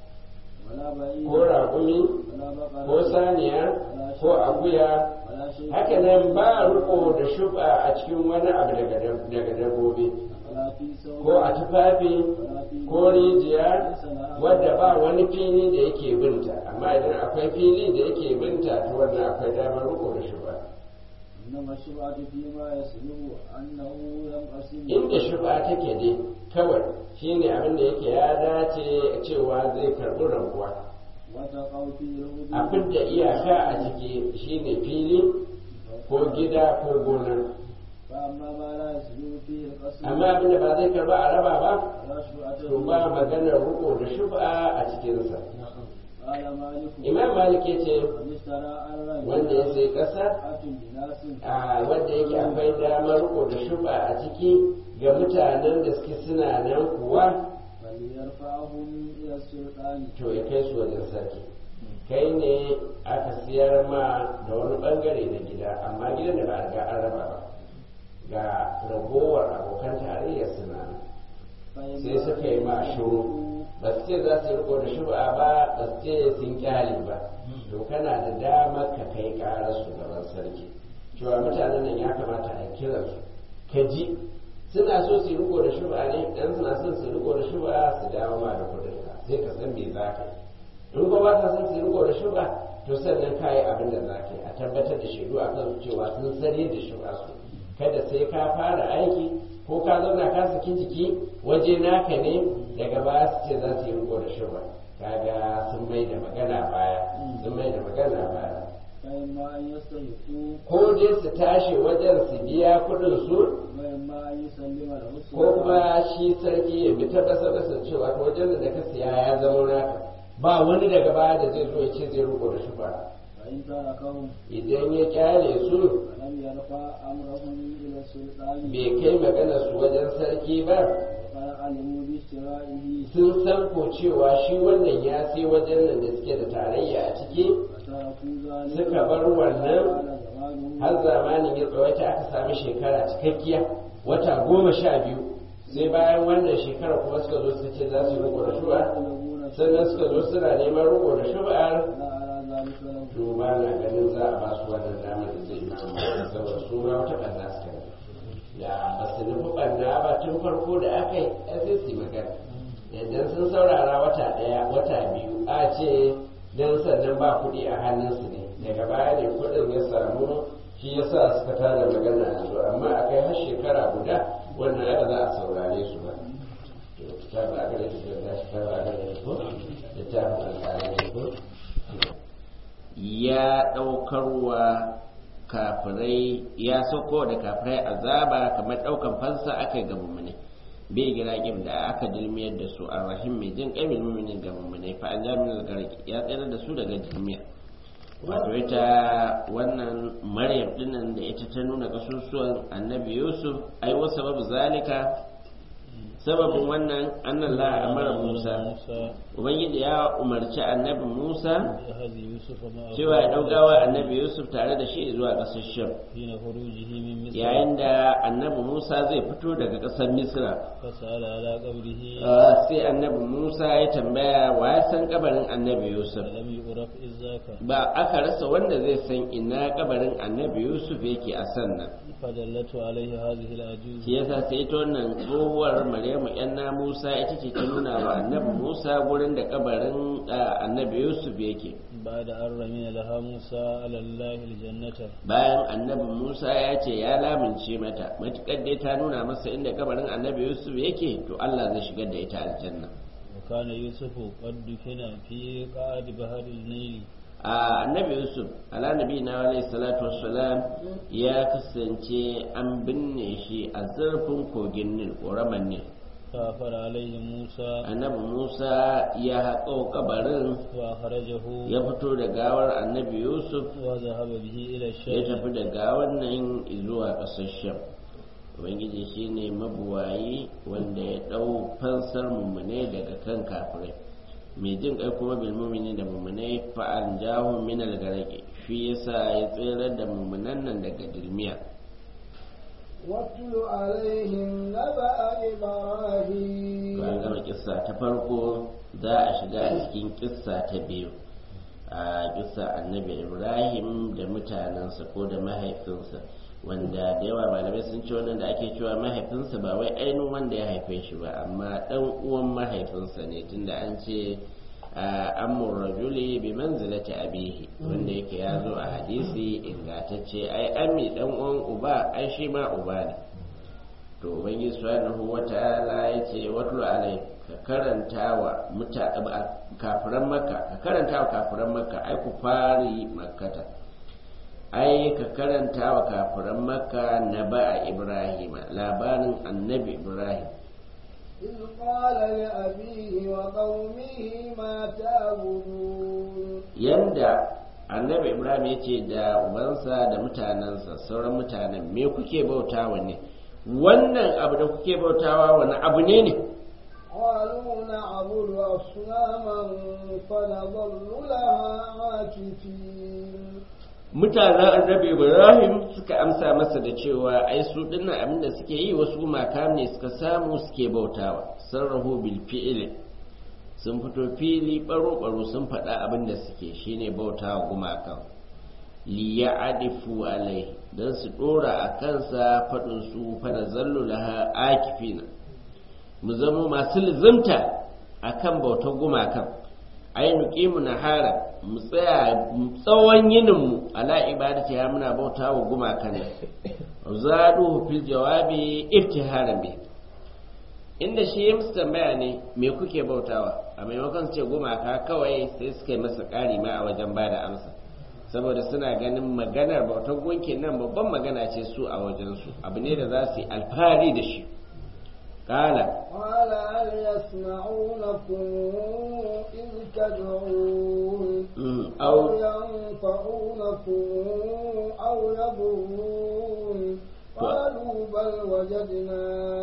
ولا بعير ko raƙumi ولا بقرة ko saniya ko akuya ولا شيء haka nan ba riko da shuba a cikin wani abu daga dab- daga dabbobi ولا في ثوب ko a tufafi ولا في ko rijiya wadda ba wani fili da yake binta amma idan akwai fili da yake binta to wannan akwai damar riko da shuba إنما الشبعة فيما يسلم أنه ينقسم inda shuba take dai kawai shine abin da yake ya dace cewa zai karɓi rabuwa وتقع فيه الحدود a fidda iyaka a ciki shine fili ko gida ko gona فأما ما لا يسلم فيه القسم amma abin da ba zai karba a raba ba فلا شبعة to ba maganar riko da shuba a cikinsa قال مالك imam malik ya ce من اشترى أرضا wanda ya sai ƙasa شبعة لناس a wanda yake akwai damar riko da shuba a ciki ga mutanen da suke suna nan kuwa فليرفعهم إلى السلطان to ya kai su wajen sarki kai ne aka siyar ma da wani bangare na gida amma gidan da ba a riga an raba ba ga ragowar abokan tarayyar suna nan sai suka yi ma shuru ba su ce za su yi riko da shuba ba ba su ce sun kyale ba to kana da damar ka kai karar su gaban sarki cewa mutanen nan ya kamata a kira su ka ji suna so su yi riko da shuba ne dan suna son su riko da shuba su dawo ma da kudin ka sai ka san me za ka yi in ko ba ka son su yi riko da shuba to sannan ka yi abin da za ka yi a tabbatar da shaidu a kan cewa sun sani da shuba su kada sai ka fara aiki ko ka zauna ka saki jiki waje naka ne daga baya su ce za su yi riko da shuba kaga sun mai da magana baya sun mai da magana baya فإما أن يستيقظوا ko dai su tashi wajen su biya kudin su وإما أن يسلم له ko kuma shi sarki ya bi ta kasa kasa cewa to wajen da ka siya ya zama naka ba wani daga baya da zai zo ya ce zai riko da shi ba فإن تركهم idan ya kyale su فلم يرفع أمرهم إلى السلطان bai kai magana su wajen sarki ba وقد علموا باشترائه sun san ko cewa shi wannan ya sai wajen nan da suke da tarayya a ciki فتركوا ذلك suka bar wannan قال زمانه har zamanin ya tsawaita aka sami shekara cikakkiya wata goma sha biyu sai bayan wannan shekara kuma suka zo suka ce za su yi riko da shuba يقولون sannan suka zo suna neman riko da shuba'ar لا أرى ذلك له to ba na ganin za a ba su wannan damar da zai yi mamaki saboda su ma wata ɓanna suka yi da ba su nufi ɓanna ba tun farko da aka yi a sai su yi magana idan sun saurara wata ɗaya wata biyu a ce dan sannan ba kuɗi a hannunsu ne daga baya ne kuɗin ya samu shi ya sa suka tada magana a yanzu amma a kai har shekara guda wannan aka za a saurare su ba to ta ba a gare su da shi ta ba a gare su ko da ta ba a gare su ya ɗaukar wa kafirai ya sauko da kafirai azaba kamar ɗaukan fansa aka yi ga mummune bai gira kim da aka dilmiyar da su a rahim mai jin ƙamin mummune ga mummune fa an jami'in garki ya tsere da su daga dilmiyar wato ita wannan maryam dinnan da ita ta nuna kasusuwan annabi yusuf ai wasu babu zalika sababin wannan annallah amara musa ubangiji ya umarci annabi musa جهز يوسف معه cewa ya ɗaugawa annabi yusuf tare da shi zuwa ƙasar sham حين خروجه من مصر yayin da annabi musa zai fito daga ƙasar misra فسأل على قبره Ah, sai annabi musa ya tambaya wa ya san kabarin annabi yusuf فلم يعرف إذ ذاك ba aka rasa wanda zai san ina kabarin annabi yusuf yake a sannan فدلته عليه هذه العجوز shi yasa sai ta wannan tsohuwar maryamu yanna musa ita ce ta nuna wa annabi musa gurin da kabarin ah, annabi yusuf yake بعد أن رمي لها موسى على الله الجنة bayan annabi musa ya ce ya lamince mata matukar dai ta nuna masa inda kabarin annabi yusuf yake to allah zai shigar da ita aljanna وكان يوسف قد دفن في قعد بحر النيل a annabi yusuf ala nabi na alaihi salatu wassalam ya kasance an binne shi a zurfin kogin nil ƙoraman nil فأفر عليه موسى annabi musa ya haƙo kabarin وأخرجه ya fito da gawar annabi yusuf وذهب به إلى ya الشام tafi da gawar nan zuwa ƙasar sham ubangiji shine mabuwayi wanda ya ɗau fansar mummune daga kan kafirai mai jin kai kuma bil mumini da mummunai fa'an jahun min al shi yasa ya tsere da mummunan nan daga dilmiya واتل عليهم نبأ إبراهيم bayan gama kissa ta farko za a shiga a cikin kissa ta biyu a kissa annabi ibrahim da mutanensa ko da mahaifinsa wanda da yawa malamai sun ce wannan da ake cewa mahaifinsa ba wai ainihin wanda ya haife shi ba amma dan uwan mahaifinsa ne tunda an ce amur rajuli bi manzilati abihi wanda yake ya zo a hadisi ingantacce ai ami dan uwan uba ai shi ma uba ne to ubangiji subhanahu wata'ala ya ce watlu alai ka karanta wa muta kafiran makka ka karanta wa kafiran makka ai ku fari makkata ai ka karanta wa kafiran makka na ba'a ibrahima labarin annabi ibrahim إذ قال لأبيه وقومه ما تعبدون yanda annabi ibrahim ya ce da ubansa da mutanensa sauran mutanen me kuke bautawa ne wannan abu da kuke bautawa wani abu ne ne قالوا نعبد أصناما فنظل لها عاكفين mutanen annabi ibrahim suka amsa masa da cewa ai su dinnan abin da suke yi wasu gumaka ne suka samu suke bautawa sarrahu bil fi'li sun fito fili baro baro sun faɗa abin da suke shine bautawa gumakan li ya'difu alai don su ɗora a kansa faɗin su fana zallu laha akifina mu zamo masu lizimta a kan bautar gumakan ai nuqimu nahara mu tsaya tsawon yininmu ala ibadati ya muna bauta wa gumakan zaduhu fil jawabi iftiharan bi inda shi ya musu tambaya ne me kuke bautawa a maimakon su ce gumaka kawai sai suka yi masa ƙari ma a wajen ba da amsa saboda suna ganin maganar bautar gunkin nan babban magana ce su a wajensu abu ne da za su yi alfahari da shi kala قال هل يسمعونكم إذ تدعون أو au ينفعونكم أو يضرون قالوا بل وجدنا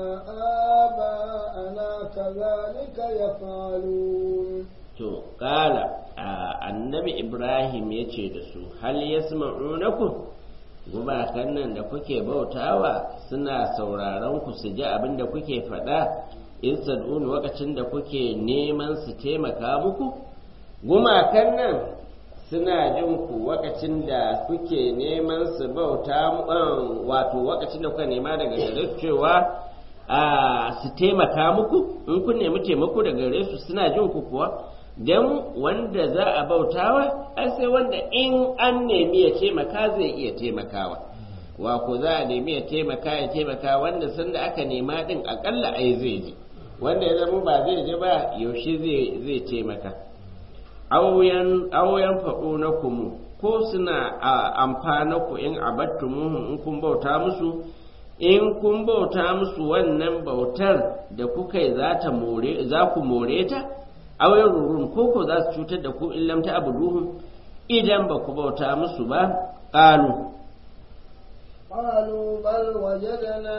آباءنا كذلك يفعلون to kala annabi ibrahim ya ce da su hal yasma'unakum gumakan nan da kuke bautawa suna sauraron ku su ji abin da kuke faɗa in sad'un lokacin da kuke neman su taimaka muku gumakan nan suna jin ku lokacin da kuke neman su bauta mu- wato lokacin da kuka nema daga gare su cewa a su taimaka muku in kun nemi taimako daga gare su suna jin ku kuwa don wanda za a bautawa ai sai wanda in an nemi ya taimaka zai iya taimakawa wa ko za a nemi ya taimaka ya taimaka wanda sanda aka nema din akalla ai zai ji wanda ya zama ba zai ji ba yaushe zai zai taimaka auyan auyan faɗo na kumu ko suna a amfana ku in abattumuhum in kun bauta musu in kun bauta musu wannan bautar da kuka yi za ta more za ku more ta auyan rurun ko ko za su cutar da ku in lam ta abuduhum idan ba ku bauta musu ba qalu قالوا بل وجدنا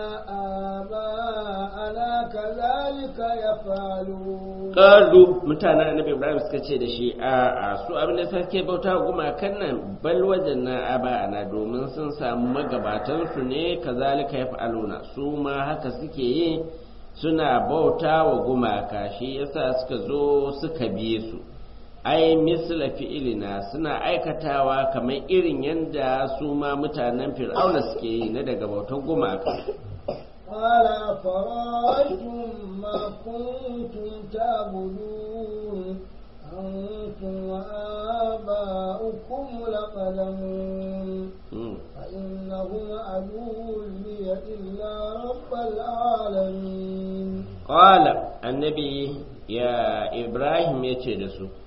آباءنا كذلك يفعلون qalu mutanen annabi ibrahim suka ce da shi a a su abin da suke bauta wa gumakan nan bal wajanna aba'ana domin sun samu magabatan su ne kazalika yaf'aluna su ma haka suke yi suna bauta wa gumaka shi yasa suka zo suka biye su ai misla fi'ilina suna aikatawa kamar irin yadda su ma mutanen fir'auna suke yi na daga bautar gumaka قال أفرأيتم ما كنتم تعبدون أنتم وآباؤكم لقدمون Mm. فإنهم عدو لي إلا رب العالمين Ƙwala annabi ya Ibrahim ya ce da su,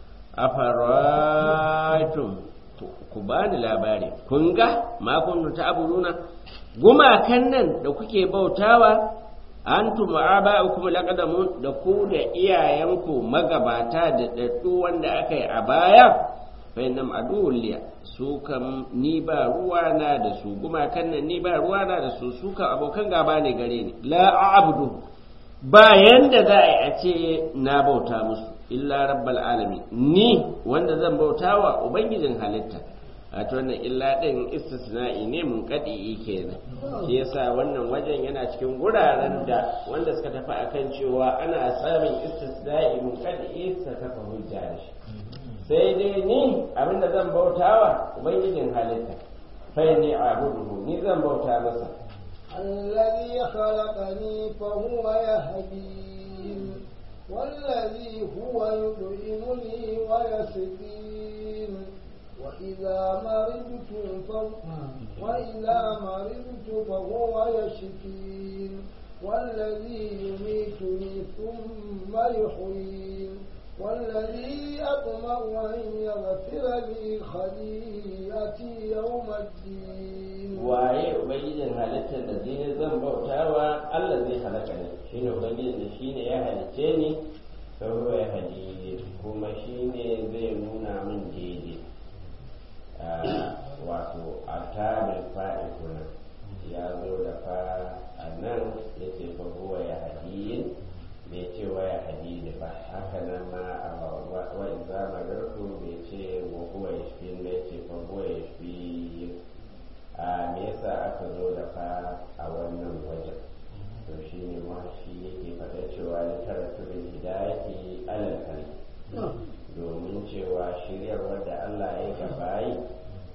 Afaraitum ku ba ni labari, kun ga makon ta aburuna, gumakan nan da kuke bautawa, an tuma kuma laƙadamun da ku da iyayenku magabata da ɗaɗɗu wanda aka yi a baya, fainam aduwulliya su kam ni ba ruwana da su gumakan nan ni ba ruwana da su su kam abokan gaba ne gare ni la a'budu ba yanda za a yi a ce na bauta musu illa rabbal alamin ni wanda zan bauta wa ubangijin halitta a to wannan illa din istisna'i ne mun kadi kenan shi yasa wannan wajen yana cikin guraren da wanda suka tafi akan cewa ana samun istisna'i mun kadi suka kafa hujja da shi sai dai ni abinda zan bautawa ubangijin halitta fa ni a'buduhu ni zan bauta masa الذي خلقني فهو يهدين والذي هو يطعمني ويسقين وإذا مرضت فهو وإذا مرضت فهو يشفين والذي يميتني ثم يحيين والذي أطمع أن يغفر لي خطيئتي يوم الدين waye ubangijin halittar da zai zan bautawa Allah zai halaka ne shine ubangijin da shine ya halicce ni sauro ya hadi kuma shine zai nuna min daidai wato a tabin fa'i kuna ya zo da fa a nan ya ce fa huwa ya hadi bai ce wa ya hadi ba haka nan ma a wa iza magarku bai ce wa huwa ya shi bai ce fa huwa ya shi a me yasa aka zo da fa a wannan wajen to shi ne ma shi yake faɗa cewa littaratul hidayati alal kali domin cewa shiryar wadda Allah ya gabayi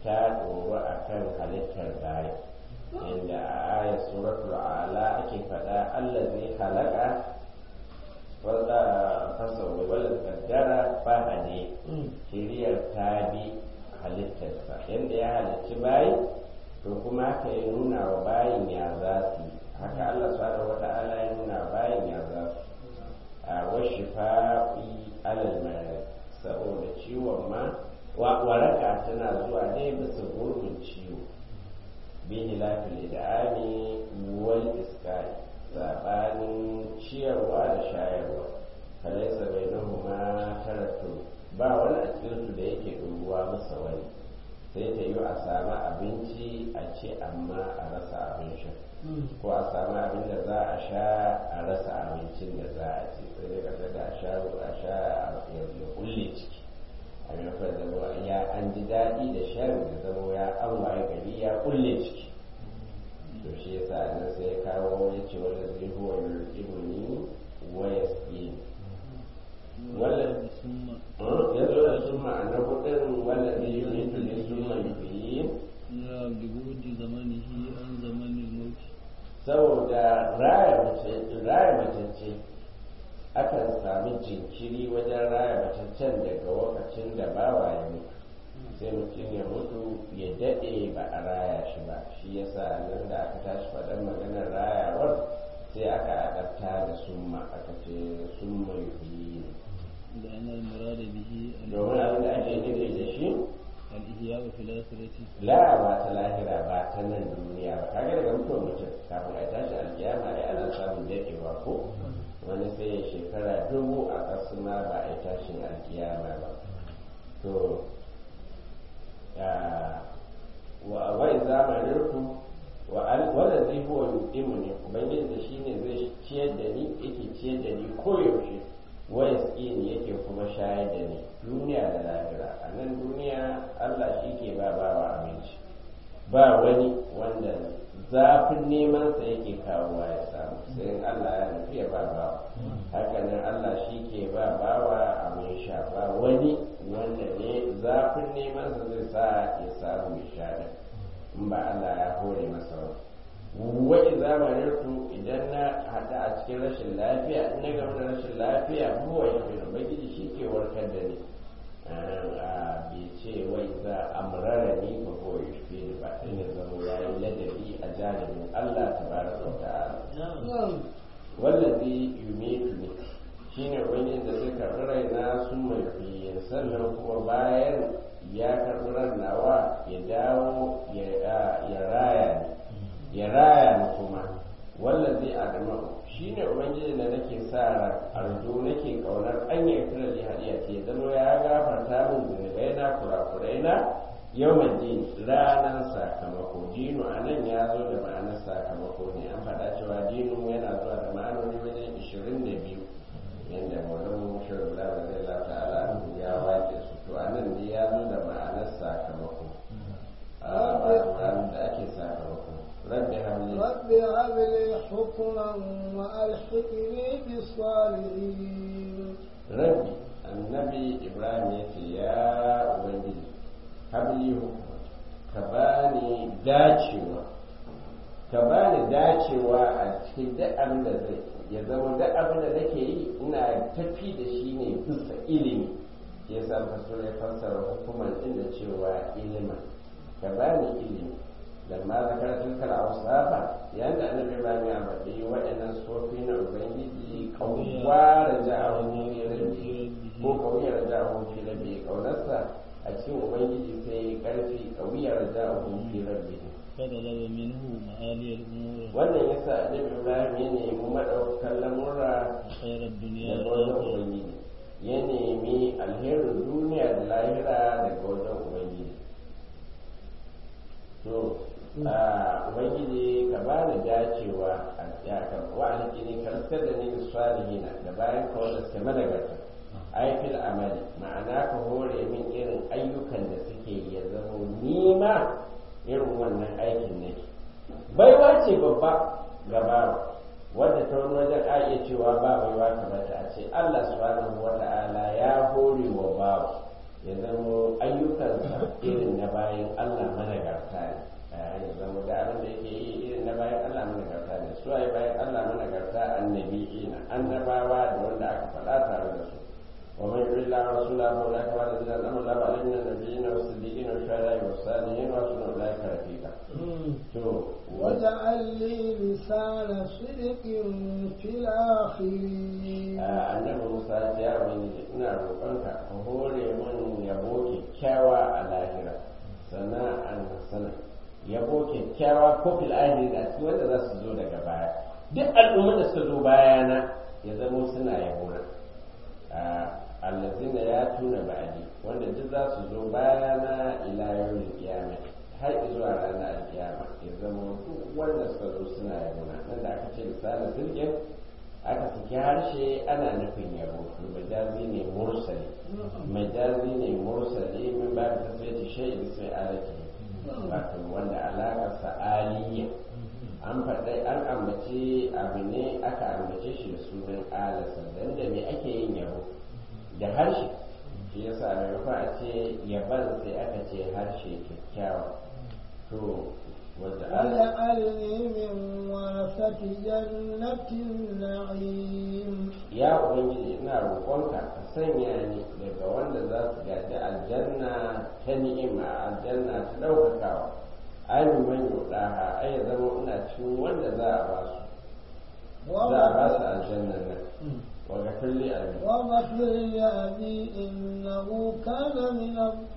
ta ɗoru a kan halittar bayan inda a ayar suratul ala ake faɗa Allah zai halaka wanda fasa wala kaddara fahade shiriyar ta bi halittarsa yadda ya halicci bayi to kuma haka ya nuna wa bayin ya za su haka Allah subhanahu wa ta'ala ya nuna bayin ya za su a washi fa'i alal mara saboda ciwon ma waraka tana zuwa ne bisa gurbin ciwo bi hilafil idami wal iskari sabanin ciyarwa da shayarwa falaisa bai ma karatu ba wani a cikinsu da yake ɗoruwa masa wani sai ta yi a samu abinci a ce amma a rasa abin sha ko a samu abin da za a sha a rasa abincin da za a ci sai dai kasa da a sha a sha ya kulle ciki a maimakon zama ya an ji daɗi da shan da zama ya an waye gari ya kulle ciki to shi yasa nan sai ya kawo ya ce wanda zai huwa ibni wa yasqini wala ya zo da sun ma'ana hudun wanda zai yi mutu ne sun manufi ya bigudi zamanihi an zamanin mauti saboda raya matacce akan sami jinkiri wajen raya mataccen daga lokacin da bawa ya mutu sai mutum ya mutu ya daɗe ba a raya shi ba shi yasa nan da aka tashi faɗan maganar rayawar sai aka adabta da summa aka ce summa yuhyi da ana murada bihi domin abin da ake nufi da shi al-ihya wa fil akhirati la ba ta lahira ba ta nan duniya ba kaga daga mutuwar mutum kafin a tashi alkiyama ai ana samun daɗewa ko wani sai ya shekara dubu a ƙasa ma ba a yi tashin alkiyama ba to wai zamanin ku wanda zai huwa yuqimu ne ubangiji da shi ne zai ciyar da ni yake ciyar da ni koyaushe waya ne yake kuma shayar da ni duniya da lahira a nan duniya allah shi ke ba bawa abinci ba wani wanda zafin neman sa yake kawowa ya samu sai in allah ya nufi ya ba bawa hakanan allah shi ke ba bawa abin sha ba wani wanda ne zafin neman sa zai sa ya samu ya sha da in ba allah ya hore masa ba wai zamanin ku idan na hada a cikin rashin lafiya in na gama da rashin lafiya buwa ya fi ubangiji shi ke warkar da ni a bai ce wai za a murara ni ba ko ya fi ni ba in ya zama ya yi ladabi a janibin allah ta bara wa ta'ala wallazi yumitu ne shine ubangiji da zai karɓi raina sun mai fiye sannan kuma bayan ya karɓi ran nawa ya dawo ya raya ni ya raya ni kuma wallazi adama shine ubangiji da nake sa ran arzu nake kaunar an yi kira li hadiya ce zama ya gafarta min zunubai na kurakurai na yawman din ranar sakamako dinu a nan ya zo da ma'anar sakamako ne an faɗa cewa dinu yana zuwa da ma'anoni wajen ishirin da biyu yadda maulan shirin da zai lata ala ya wake su to a nan ne ya zo da ma'anar sakamako a da ake sakamako رب هب لي رب هب لي حكما وألحقني بالصالحين ربي النبي إبراهيم يتي يا أبنجي هب لي حكما كباني داcewa ka bani dacewa a cikin duk abin da zai ya zama duk abin da nake yi ina tafi da shi ne bisa ilimi ya sa fasar ya fassara hukumar din da cewa ilimin ka bani ilimi لما ذكر تلك الأوصاف لأن النبي إبراهيم يعبد وإن الصوفي ubangiji kawwa raja'ahu fi rabbi ko kawai raja'ahu fi rabbi kaunarsa a cikin ubangiji sai karfi kawai raja'ahu fi rabbi فطلب منه معالي الأمور wannan yasa annabi Ibrahim ya nemi madaukakan lamurra خير الدنيا daga wajen والآخرة ubangiji ya nemi alherin duniya da lahira daga wajen ubangiji to a ubangiji ka ba ni dacewa a ya ka wa alƙini ka riskar da ni da salihina da bayan ka wanda suke madagarta aikil amali ma'ana ka hore min irin ayyukan da suke ya zama nima irin wannan aikin nake baiwa ce babba ga bawa wadda ta wani wajen a iya cewa ba baiwa kamar ta a ce Allah subhanahu wa ta'ala ya hore wa bawa ya zama ayyukansa irin na bayan Allah managarta ne ya zama da abin da yake yi irin na bayan Allah managarta ne su ai bayan Allah managarta annabi'ina annabawa da wanda aka faɗa tare da su ومن يطع الله ورسوله فاولئك مع الذين انعم الله عليهم من النبيين والصديقين والشهداء والصالحين وحسن اولئك رفيقا. واجعل لي لسان صدق في الاخرين. annabi Musa ya wani ina roƙonka ka hore mun yabo kyakkyawa a lahira sana'an sana yabo kyakkyawa ko fil ahiri a cikin wanda za su zo daga baya duk al'ummar da suka zo bayana ya zamo suna yabo na allazina ya tuna ba'adi wanda duk za su zo bayana ila yawmin qiyamah har zuwa ranar alkiyama ya zama duk wanda suka zo suna yabona nan da aka ce misalin sirgin aka saki harshe ana nufin yabo majazi ne mursali majazi ne mursali min ba da tasirci shai bisai alaki wato wanda alaƙarsa aliyya an faɗai an ambace abu ne aka ambace shi da sunan alasa dan da me ake yin yabo da harshe shi yasa a maimakon a ce yaban sai aka ce harshe kyakkyawa to wanda واجعلني من ورثة جنة النعيم ya ubangiji ina roƙonka ka sanya ni daga wanda za su gaji aljanna ta ni'ima aljanna ta ɗaukakawa ainihin man yuɗaha ai ya zama ina cikin wanda za a ba su za a ba su aljannan nan وغفر لي أبي واغفر لأبي إنه كان من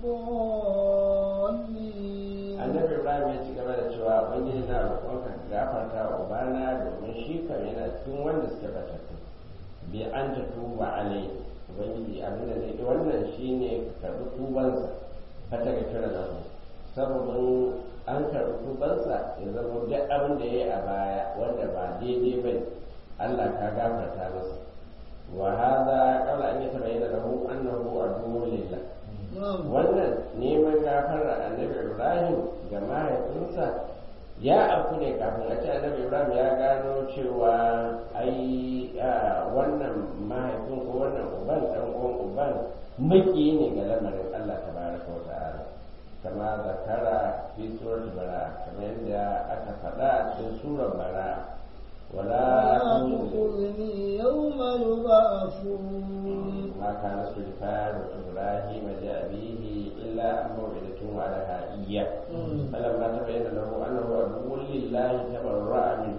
الضالين annabi ibrahim ya ci gaba da cewa ubangiji na roƙonka ka gafarta wa ubana domin shi kam yana cikin wanda suke batattu bi an ta tuba alai ubangiji abin da zai wannan shine ka karɓi tubansa ka ta gafira da mu sababin an karɓi tubansa ya zama duk abin da ya yi a baya wanda ba daidai ba Allah ka gafarta masa وهذا قبل أن يتبين له أنه عدو لله wannan neman gafara annabi ibrahim ga mahaifinsa ya afu ne kafin a ce annabi ibrahim ya gano cewa ai wannan mahaifin ko wannan uban dan uwan uban maki ne ga lamarin allah tabaraka wa ta'ala kama zakara fi surat bara kamar yadda aka faɗa a cikin surar bara ولا تخذني يوم يبعثون ما كان استغفار ابراهيم لابيه الا عن موعده وعدها اياه فلما تبين له انه عدو لله تبرا منه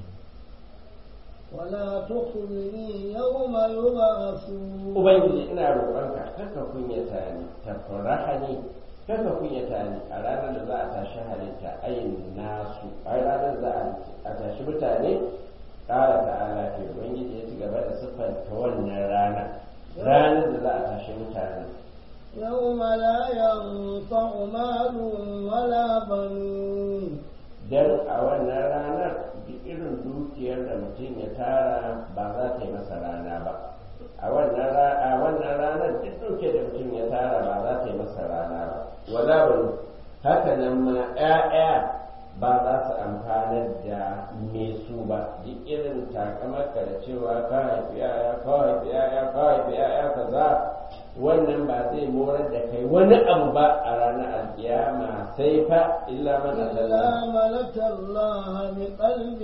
ولا تخذني يوم يبعثون ubangiji ina roƙonka kaka kunyata ni tafaraha ni kaka kunyata ni a ranar da za a tashi halitta ayin nasu a ranar da za a tashi mutane ƙara ta'ala ke ubangiji ya ci gaba da siffanta wannan rana ranar da za a tashi mutane يوم لا ينفع مال ولا بنون dan a wannan ranar duk irin dukiyar da mutum ya tara ba za ta yi masa rana ba a wannan ranar duk dukiyar da mutum ya tara ba za ta yi masa rana ba wala banu haka nan ma 'ya'ya ba za su amfanar da me su ba duk irin takamarka da cewa ka haifi 'ya'ya ka haifi 'ya'ya ka haifi 'ya'ya kaza wannan ba zai morar da kai wani abu ba a ranar alkiyama sai fa illa man إلا من أتى الله بقلب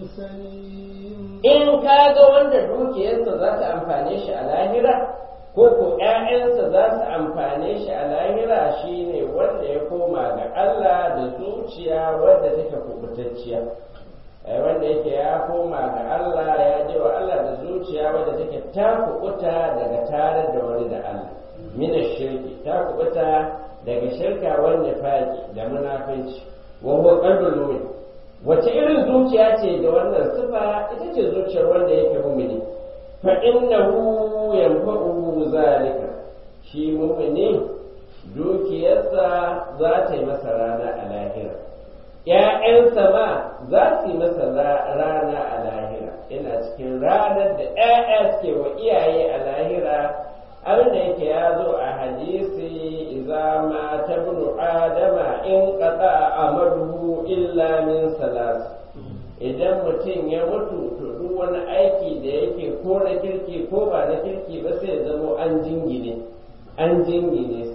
سليم in ka ga wanda dukiyarsa za ta amfane shi a lahira ko ko ‘ya'yansa za su amfane shi a lahira shine wanda ya koma ga Allah da zuciya wadda take kubutacciya ai wanda yake ya koma ga Allah ya je wa Allah da zuciya wadda take ta kubuta daga tare da wani da Allah mina shirki ta kubuta daga shirka wanda faki da munafinci wa huwa qalbul mu'min wace irin zuciya ce da wannan sifa ita ce zuciyar wanda yake mumini fa innahu yanfa'uhu zalika shi mumini dukiyarsa za ta yi masa rana a lahira ‘ya'yansa ma za su yi masa rana a lahira ina cikin ranar da ‘ya'ya suke wa iyaye a lahira abin da yake ya zo a hadisi iza ma ta bunu adama in qata amaluhu illa min salas idan mutum ya mutu to duk wani aiki da yake ko na kirki ko ba na kirki ba sai zamo an jingine an jingine sai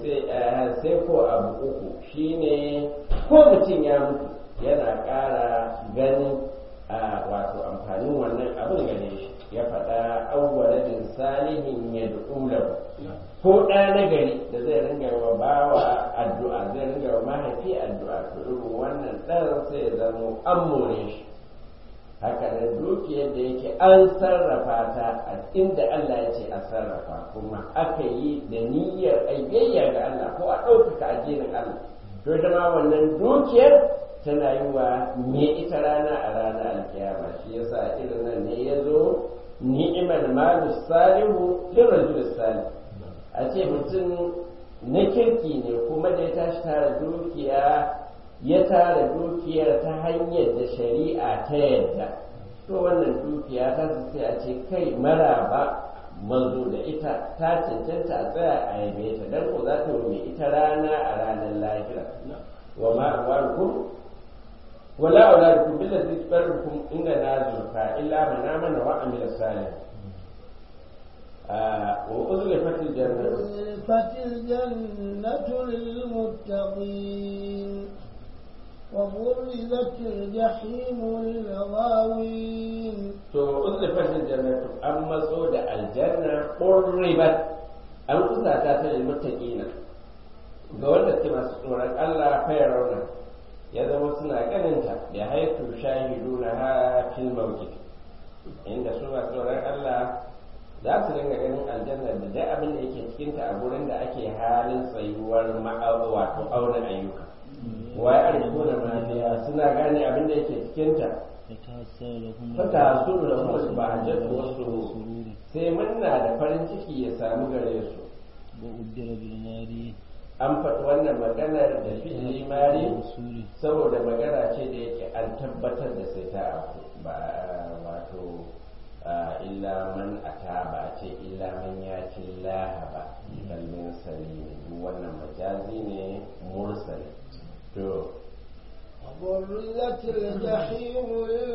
sai ko abu uku shine ko mutum ya mutu yana ƙara ganin wato amfanin wannan abin gane shi ya faɗa awwaladin salihin ya du'ulahu ko ɗa na gari da zai ringa wa bawa addu'a zai ringa wa mahaifi addu'a to irin wannan ɗan sai ya zama an more shi haka da dukiyar da yake an sarrafa ta a inda Allah ya ce a sarrafa kuma aka yi da niyyar ayyayya ga Allah ko a ɗaukaka addinin Allah to ita ma wannan dukiyar tana yi wa me ita rana a ranar alkiyama shi yasa irin nan ne ya zo ni'imar malu salihu lin rajul salih a ce mutum na kirki ne kuma da ya tashi tara dukiya ya tara dukiyar ta hanyar da shari'a ta yadda to wannan dukiya ta sai a ce kai maraba manzo da ita ta cancanta a tsaya a yabe ta dan ko za ta mai ita rana a ranar lahira wa ma amwalukum wala auladukum billati tubarrukum inda na zulfa illa man amana wa amila salih وأزلفت الجنة أزلفت الجنة للمتقين وبرزت الجحيم للغاوين to uzlifat aljannatu an matso da aljanna qurribat an kusata ta lil muttaqina ga wanda suke masu tsoron Allah fa rauna ya zama suna ganin ta da haitu shahiduna ha fil mawqif inda su masu tsoron Allah za su dinga ganin aljanna da dai abin da yake cikin ta a gurin da ake halin tsayuwar ma'aura wato auna ayyuka wa ya arjuna mafiya suna gane abin da yake cikin ta fata hasuru da kuma ba hajjatu wasu sai murna da farin ciki ya samu gare su an faɗi wannan maganar da fi'ili mari saboda magana ce da yake an tabbatar da sai ta abu ba wato illa man ata ba ce illa man ya ci laha ba kalmin sani duk wannan majazi ne mursali to وبرزت الجحيم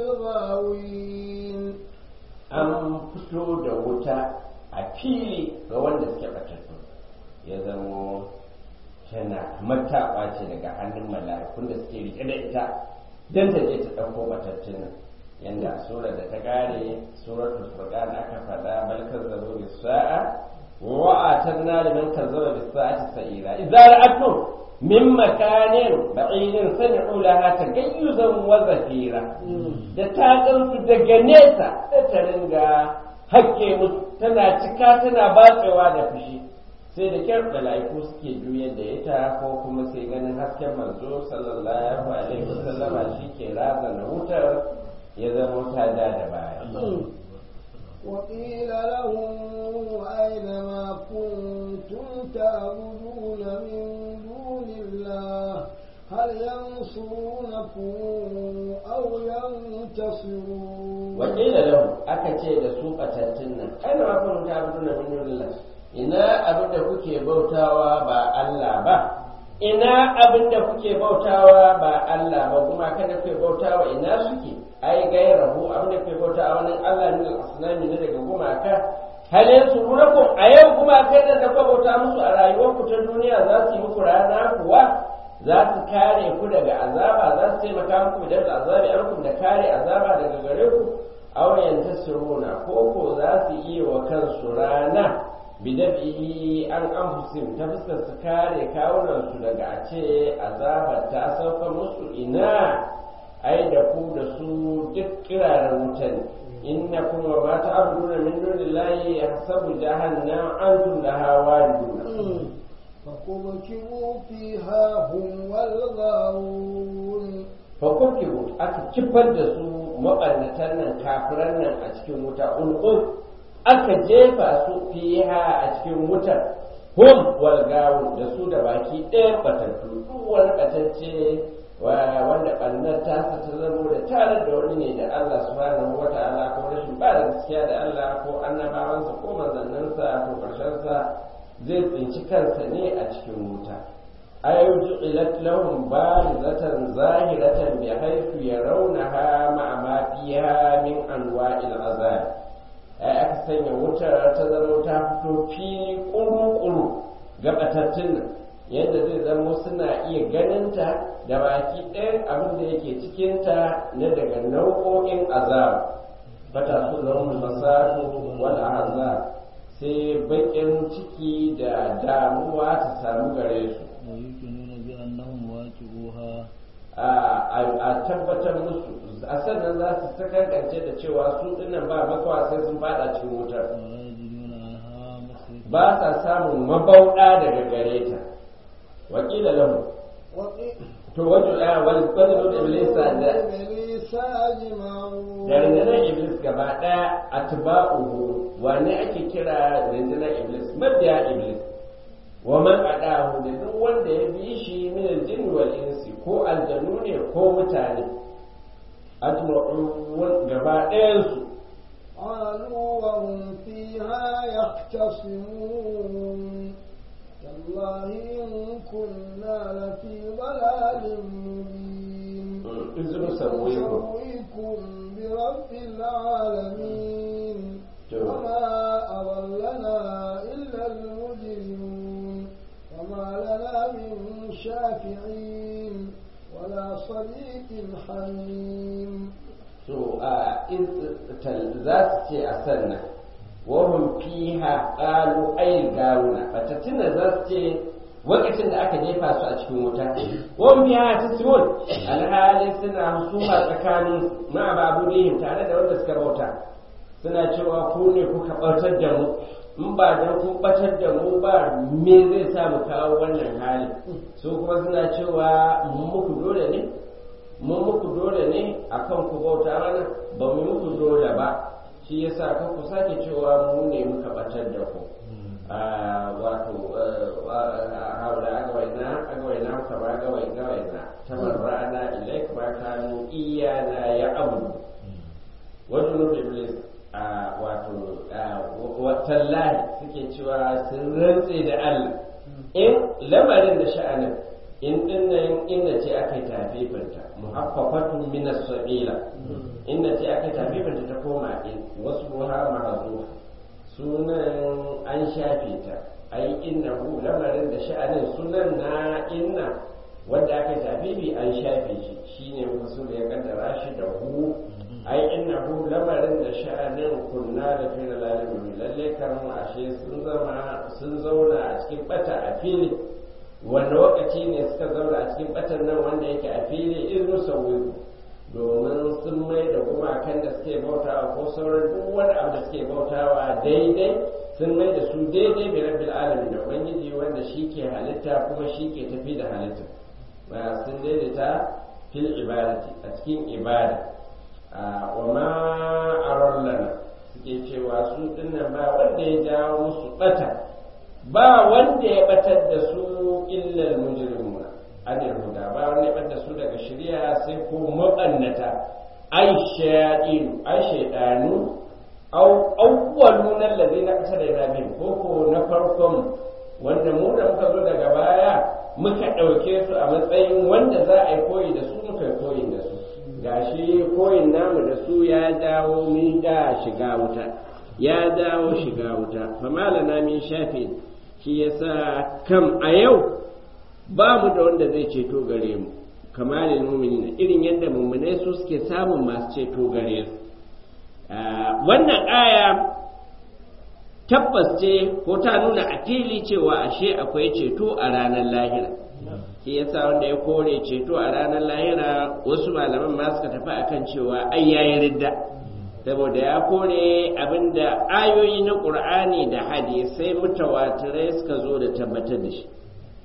للغاوين an fito da wuta a fili ga wanda suke batattu ya zamo tana mataɓa ce daga hannun mala'ikun da suke rike da ita don ta je ta ɗauko batattun nan yanda sura da ta ƙare suratul furqan aka faɗa bal kazzabu bis sa'a wa atanna liman kazzaba bis sa'ati sa'ira idza ra'atum min makanin ba'idin sami'u laha tagayyuzan wa zafira da ta gansu daga nesa da ta ringa hakke musu tana cika tana batsewa da fushi sai da kyar mala'iku suke juyar da ita ko kuma sai ganin hasken manzo sallallahu alaihi wasallama shi ke razana wutar ya zama ta da da baya وقيل لهم أين ما كنتم تعبدون من دون الله هل ينصرونكم أو ينتصرون وقيل لهم أكتي da su ɓatattun nan aina ma kun ta abudu na min dunillah ina abin da kuke bautawa ba Allah ba ina abin da kuke bautawa ba Allah ba kuma kada kuke bautawa ina suke ai gairahu abin da kuke bautawa wani Allah ne al-asnami ne daga gumaka halin su runakum a yau gumaka da da kuka bauta musu a rayuwarku ta duniya za su yi muku rana kuwa za su kare ku daga azaba za su taimaka muku da azabi alkum da kare azaba daga gare ku auren tasiruna ko ko za su iya wa kansu rana bidabihi an anfusim ta fuskar su kare kawunansu daga a ce azabar ta sauka musu ina ai da ku da su duk kiraren wutan innakum wa ma ta'buduna min dunillahi yahsabu jahannam antum laha wariduna فكبكبوا فيها هم والغاوون fakurkibu aka kifar da su maɓannatan nan kafiran nan a cikin wuta ulqum aka jefa su fiha a cikin wutar hum wal gawun da su da baki ɗaya batattu duk wani batacce wanda ɓannar tasa ta zamo da tare da wani ne da Allah subhanahu wa ta'ala ko rashin ba da gaskiya da Allah ko annabawansa ko manzanninsa ko ƙarshensa zai tsinci kansa ne a cikin wuta أي جعلت لهم بارزة ظاهرة بحيث يرونها مع ما فيها من أنواع العذاب أي أكثر wutar ta zama ta fito fili ƙuru-ƙuru gabatattun yadda zai zama suna iya ganinta da baki ɗayan abin da yake cikinta na daga nau'o'in azab fata su zama fasadu wal azab sai baƙin ciki da damuwa ta samu gare su ويؤمنون بأنهم واجبوها a tabbatar musu a sannan za su sakakance da cewa su dinnan ba makawa sai sun fada cikin wutar ولا يجدون عنها مصرفا ba sa samun mabauɗa daga gare ta wakila lahu وقيل to wajen ya wani kwanin da iblisa da إبليس أجمعون da rundunar iblis gaba ɗaya a tuba'uhu wane ake kira rundunar iblis mabiya iblis wa man adahu da duk wanda ya bi shi min aljin wal insi ko aljanu ne ko mutane ajma'un gaba ɗayan su قالوا وهم فيها يختصمون تالله إن كنا لفي ضلال مبين izinu sarwaiku نسويكم برب العالمين to وما أضلنا إلا المجرمون وما لنا من شافعين ولا صديق حميم to a in za su ce a sannan wahum fiha qalu ay gawuna fatatuna za su ce lokacin da aka jefa su a cikin wuta wahum fiha tasmun alhali suna husuma tsakanin ma babudihim tare da wanda suka bauta suna cewa ku ne kuka bautar da mu in ba dan kun batar da mu ba me zai sa mu kawo wannan hali su kuma suna cewa mu muku dole ne mun muku dole ne akan ku bauta mana ba mu muku dole ba shi yasa kan ku sake cewa mu ne muka batar da ku wato haula agawaina agawaina ka ba gawai gawaina tabarra'ana ilaik ma kanu iyana ya abudu wajen nufi iblis wato tallahi suke cewa sun rantse da Allah in lamarin da sha'anin in dinnan inda ce aka yi tafifinta muhaffafatun min as-sabila inda ce aka yi tafifinta ta koma in wasu ruha mahzuf sunan an shafe ta ai innahu lamarin da sha'anin sunan na inna wanda aka yi tafifi an shafe shi shine wasu da ya kaddara shi da hu ai innahu lamarin da sha'anin kunna da fil alamin lalle kan ashe sun zama sun zauna a cikin bata a fili wanda lokaci ne suka zauna a cikin batan nan wanda yake a fili irin sauyi domin sun mai da gumakan da suke bautawa ko sauran duk wani abu da suke bautawa daidai sun mai da su daidai bi rabbil alamin da ubangiji wanda shi ke halitta kuma shi ke tafi da halitta ba sun daidaita fil ibadati a cikin ibada wa ma arallana suke cewa su dinnan ba wanda ya jawo musu bata ba wanda ya batar da su illal mujrimuna anil huda ba wanda ya batar da su daga shari'a sai ko mabannata ai shayaɗinu ai shaydanu au awwalun allazina asara bihim ko ko na farkon wanda mu da muka zo daga baya muka ɗauke su a matsayin wanda za a yi koyi da su muka yi koyi da su gashi koyin namu da su ya dawo min da shiga wuta ya dawo shiga wuta famalana min shafi shi yasa kam a yau ba mu da wanda zai ceto gare mu kamalin mu'minina irin yadda mummunai su suke samun masu ceto gare su wannan aya tabbas ce ko ta nuna a fili cewa ashe akwai ceto a ranar lahira shi yasa wanda ya kore ceto a ranar lahira wasu malaman ma suka tafi akan cewa ai yayi ridda saboda ya kore abinda ayoyi na qur'ani da hadisai mutawatirai suka zo da tabbatar da shi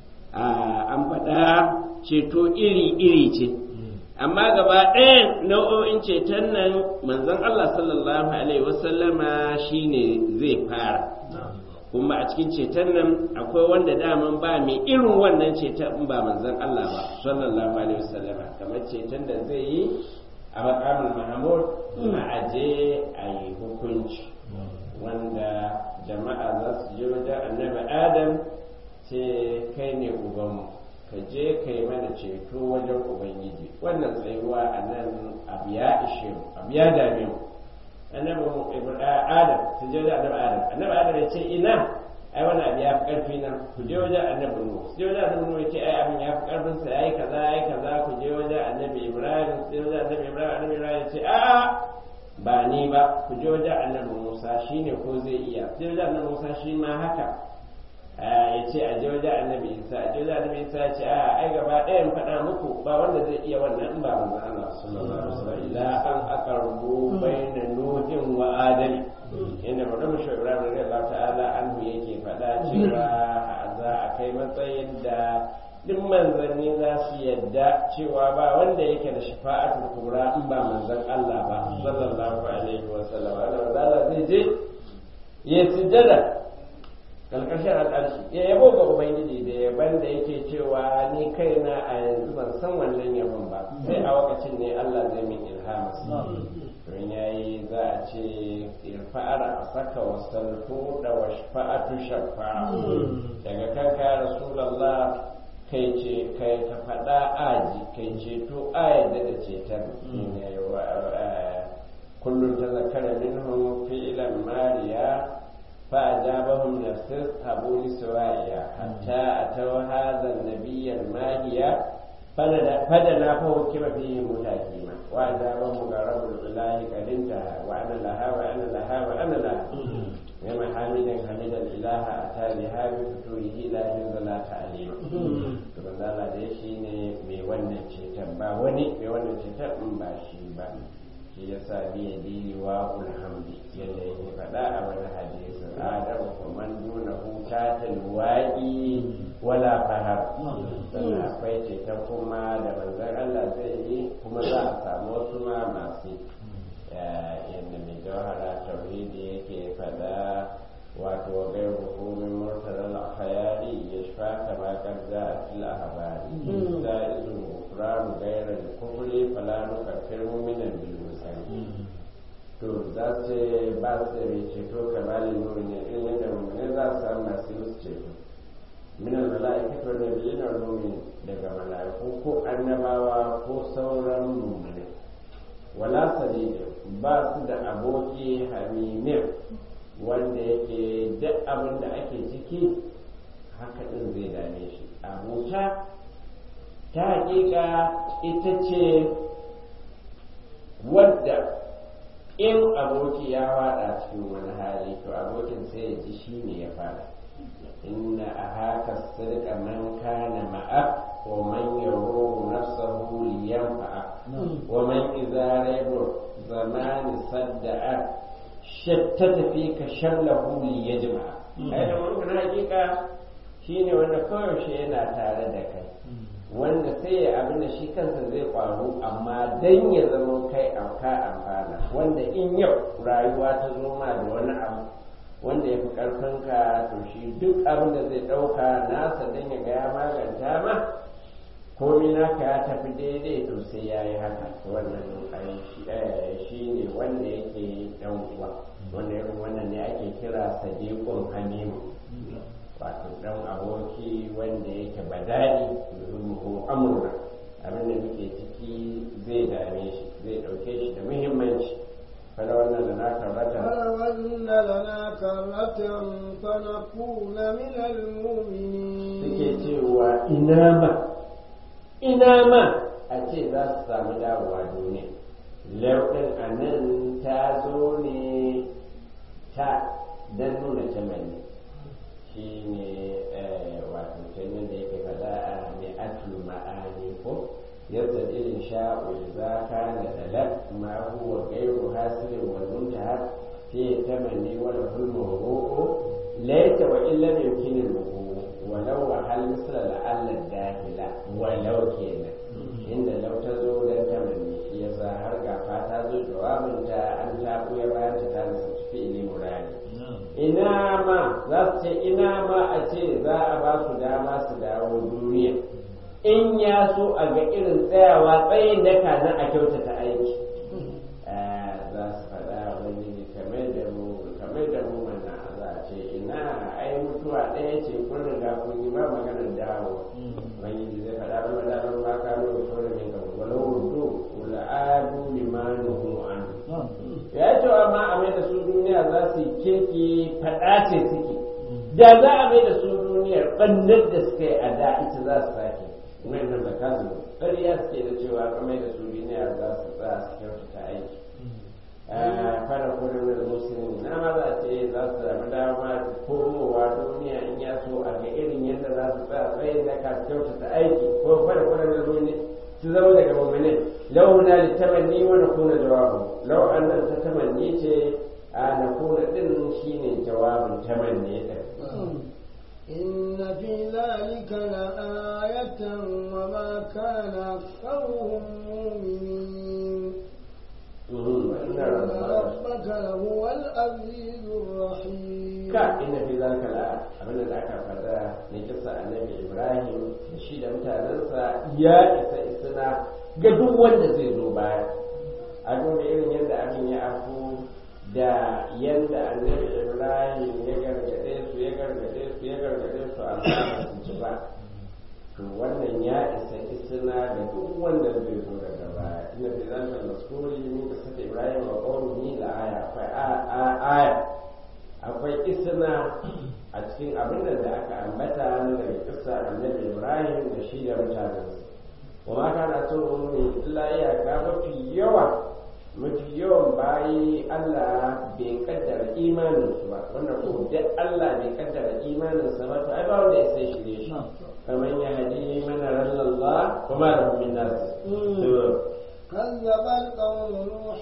an faɗa ceto iri-iri ce amma gaba ɗaya nau'o'in ceton nan manzon Allah sallallahu alaihi wasallama shine zai fara kuma a cikin ceton nan akwai wanda daman ba mai irin wannan ceton in ba manzon Allah ba sallallahu alaihi wasallama kamar ceton da zai yi a makamin mahamud a aje a yi hukunci wanda jama'a za su je wajen annabi adam ce kai ne ubanmu ka je ka yi mana ceto wajen ubangiji wannan tsayuwa a nan abu ya ishe mu abu ya dame mu annabi adam ta je da annabi adam annabi adam ya ce ina ai wani abu ya fi karfi na ku je wajen annabi nuhu su je wajen annabi nuhu ya ce ai abin ya fi karfin sa yayi kaza yayi kaza ku je wajen annabi ibrahim su je wajen annabi ibrahim annabi ibrahim ya ce a'a ba ni ba ku je wajen annabi musa shine ko zai iya su je wajen annabi musa shi ma haka ya ce a je wajen annabi isa a je wajen annabi isa ya ce a ai gaba ɗaya in faɗa muku ba wanda zai iya wannan in ba manzon Allah sallallahu alaihi wasallam ila an aqarbu bayna nuhin wa adami inda mutum shi Ibrahim radiyallahu ta'ala anhu yake faɗa cewa za a kai matsayin da duk manzanni za su yadda cewa ba wanda yake da shafa'atul kubra in ba manzon Allah ba sallallahu alaihi wasallam Allah zai je ya sujjada kalkashin al'arshi ya yabo ga ubangiji da yaban da yake cewa ni kaina a yanzu ban san wannan yabon ba sai a lokacin ne Allah zai min ilhama don yayi za a ce irfa'ar a saka wasaltu da washfa'atu shafa daga kanka ya rasulullah kai ce kai ka faɗa aji kai ceto a yadda da ceton kullum ta zakara minhum fi'lan mariya فأجابهم نفسه أبو لسوائيا حتى أتوا هذا النبي الماهية فدنا فوكب فيه متاكيما وأجابهم غرب الإله قد انتهى وأنا لها وأنا لها وأنا لها كما حامدا حمد الإله أتى بها بفتوره لا ينزل تعليما kuma zala da shi ne mai wannan ceton ba wani mai wannan ceton in ba shi ba shi ya sa biya diniwa ulhamdi yadda yake faɗa a wani hadisin adam kuma nuna huta ta luwaɗi wala fahar sannan akwai ceton kuma da manzan Allah zai yi kuma za a samu wasu ma masu yadda mai jawhara tauhidi yake faɗa wato gai hukumin murtalar khayari ya shafa kama kan za a fil ahbari da izin gufranu gairar kufri fala nukaffir mu'minan bil to za su ba su mai ceto kamalin mu'minin irin yadda mu'minin za su samu masu musu ceto minan mala'ikatu wa nabiyyin wal mu'minin daga mala'iku ko annabawa ko sauran mu'minin wala sadida ba su da aboki hamimin wanda yake duk abin da ake ciki haka din zai dame shi abota ta hakika ita ce wadda in aboki ya fada cikin wani hali to abokin sai ya ji shi ne ya fada inna a haka sirka man kana ma'a wa man yaro nafsahu liyanfa'a wa man idza raibu zamani sadda'a shattata fi ka shallahu liyajma'a ai da mun hakika shine wanda koyaushe yana tare da kai wanda sai ya abin da shi kansa zai kwaru amma dan ya zama kai ka amfana wanda in yau rayuwa ta zo ma da wani abu wanda ya fi ƙarfinka to shi duk abin da zai ɗauka nasa dan ya ga ya maganta ma komi naka ya tafi daidai to sai ya yi haka wannan shi ne wanda yake ɗan uwa wanda irin wannan ne ake kira sadiqun hamimu wato dan aboki wanda yake badani ko amurna abin da muke ciki zai dame shi zai dauke shi da muhimmanci fara wannan da na karrata فلون لنا كرة فنكون من المؤمنين suke cewa ina ma ina ma a ce za su samu dawowa duniya lauɗin a nan ta zo ne ta don nuna tamanni shi ne wato kenan da yake faɗa a mai atul ma'ani ko yadda irin sha'u za ka na dalar ma huwa gairu hasirin wa muntaha fi tamanni wala hulmu ru'u laita wa illa mai kinin ru'u walau wa hal misla la'alla dahila walau kenan inda lau ta zo dan tamanni shi yasa har gafa ta zo jawabinta an ta ya bayan ta ta nasa fi'ili murari ina ma za su ce ina ma a ce za a ba su dama su dawo duniya in ya so a ga irin tsayawa tsayin daka na a kyautata aiki za su faɗa wani kamar da mu kamar da mu mana za a ce ina ai mutuwa ɗaya ce kun riga kun yi ba maganar dawo wani zai faɗa ba da ban ba ka nuna sauran min ka walau rudu wala adu limanuhu an ya ce wa ma a mai da su duniya za su yi kirki faɗa ce suke da za a mai da su duniyar ɓannar da suka yi a da ita za su sake wannan da kazu ƙarya suke da cewa ka mai da su duniyar za su tsaya su kyautata aiki fara kudin da musulmi na ma za ce za su sami dama komowa duniya in ya so a ga irin yadda za su tsaya tsayin da ka kyautata aiki ko fara kudin da duniya su zama daga mummune lau na li tamanni wa na kuna jawabu lau annan ta tamanni ce a na kuna din shine jawabin tamanni din إن في ذلك لآية وما كان أكثرهم مؤمنين وإن ربك لهو العزيز الرحيم ka inna fi zalika la abinda da aka fada ne kisa annabi Ibrahim da shi da mutanensa ya isa isna ga duk wanda zai zo baya a duba irin yadda abin ya afu da yadda annabi Ibrahim ya gargade su ya gargade su ya gargade su amma ba su ci ba to wannan ya isa isna ga duk wanda zai zo daga baya inna fi zalika maskuri min qissati Ibrahim wa qawmihi la aya akwai aya akwai isna a cikin abin da aka ambata na daga kissa annabi ibrahim da shi da mutanensa wa ma kana so ne illa iyaka mafi yawa mafi yawan bayi allah bai kaddara imaninsu ba wannan ko da allah bai kaddara imaninsa ba to ai ba wanda ya sai shirye shi kamar ya hadi mana rallallah kuma da min nas كذب القوم نوح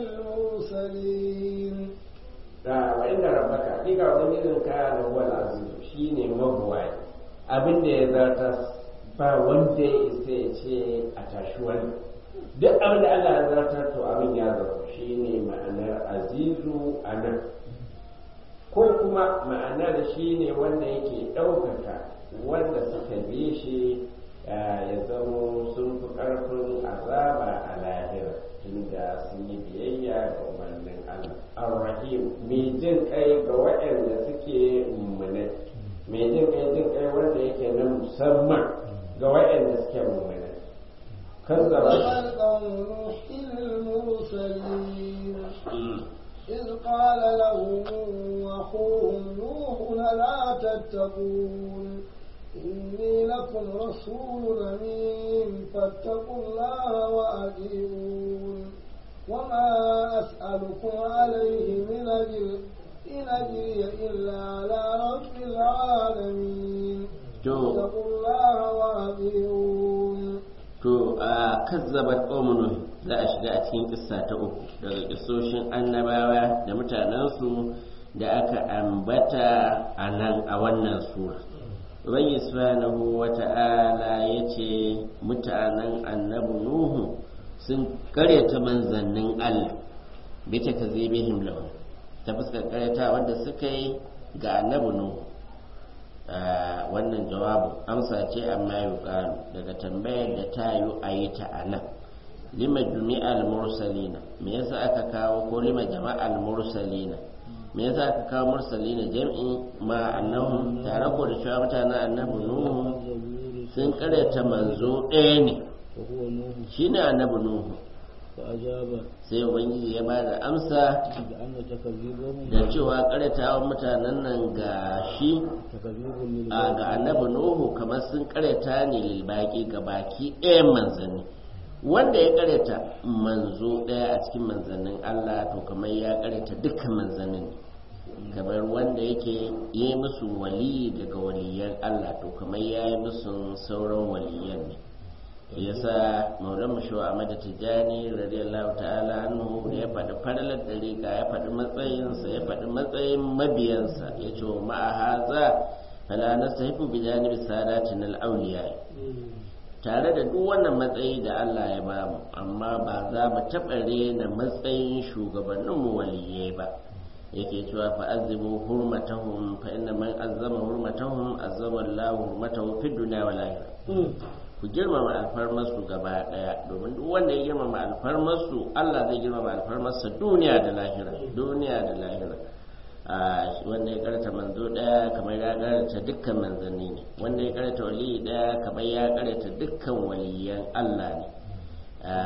المرسلين da wa inda rabbaka hakika ubangijin ka da huwa azizu shine mabuwai abin da ya zarta ba wanda ya isa ya ce a tashi wani duk abin da Allah ya zartar to abin ya zarta shine ma'anar azizu a nan ko kuma ma'anar shine wanda yake ɗaukaka wanda suka bi shi ya zamo sun fi ƙarfin azaba a lahira tunda sun yi biyayya ga umarnin Allah ar-rahim mai jin kai ga waɗanda suke mummune mai jin kai jin kai wanda yake na musamman ga waɗanda suke mummune kazzaba قوم نوح المرسلين إذ قال لهم أخوهم نوح لا تتقون إني لكم رسول أمين فاتقوا الله وأطيعون وما أسألكم عليه من أجر إن أجري إلا على رب العالمين فاتقوا الله وأطيعون to a kazzabat qaumun za a shiga a cikin kissa ta uku daga kissoshin annabawa da mutanensu da aka ambata a nan a wannan sura Ubangi subhanahu wa ta'ala ya ce mutanen annabi Nuhu sun karyata manzannin Allah bi ta ka zibihim lahu ta fuskar karyata wanda suka yi ga annabi Nuhu wannan jawabu amsa ce amma yi daga tambayar da ta yi a yi ta a nan lima jumi'al mursalina me yasa aka kawo ko lima jama'al mursalina me yasa aka kawo mursalina jam'i ma annahum tare ko da cewa mutanen annabi nuhu sun karyata manzo ɗaya ne shine annabi nuhu sai ubangiji ya ba da amsa da cewa karyatawa mutanen nan ga shi a ga annabi nuhu kamar sun karyata ne lilbaki ga baki ɗayan manzanni wanda ya karyata manzo ɗaya a cikin manzannin allah to kamar ya karyata dukkan manzannin kamar wanda yake yi musu wali daga waliyan allah to kamar ya yi musu sauran waliyan ne yasa maulan mashu a mada tijjani radiyallahu ta'ala anhu ya faɗi faralar dariƙa ya faɗi matsayinsa ya faɗi matsayin mabiyansa ya ce wa ma'a haza fala nastahifu bi janibi sadatin al-awliya tare da duk wannan matsayi da Allah ya ba mu amma ba za mu taɓa rena matsayin shugabannin mu waliyai ba yake cewa fa azimu hurmatahum fa inna man azzama hurmatahum azzama Allah hurmatahu fid dunya wal akhirah ku girmama alfarmarsu gaba daya domin duk wanda ya girmama alfarmarsu Allah zai girmama alfarmarsa duniya da lahira duniya da lahira a wanda ya karanta manzo daya kamar ya karanta dukkan manzanni ne wanda ya karanta wali daya kamar ya karanta dukkan waliyan Allah ne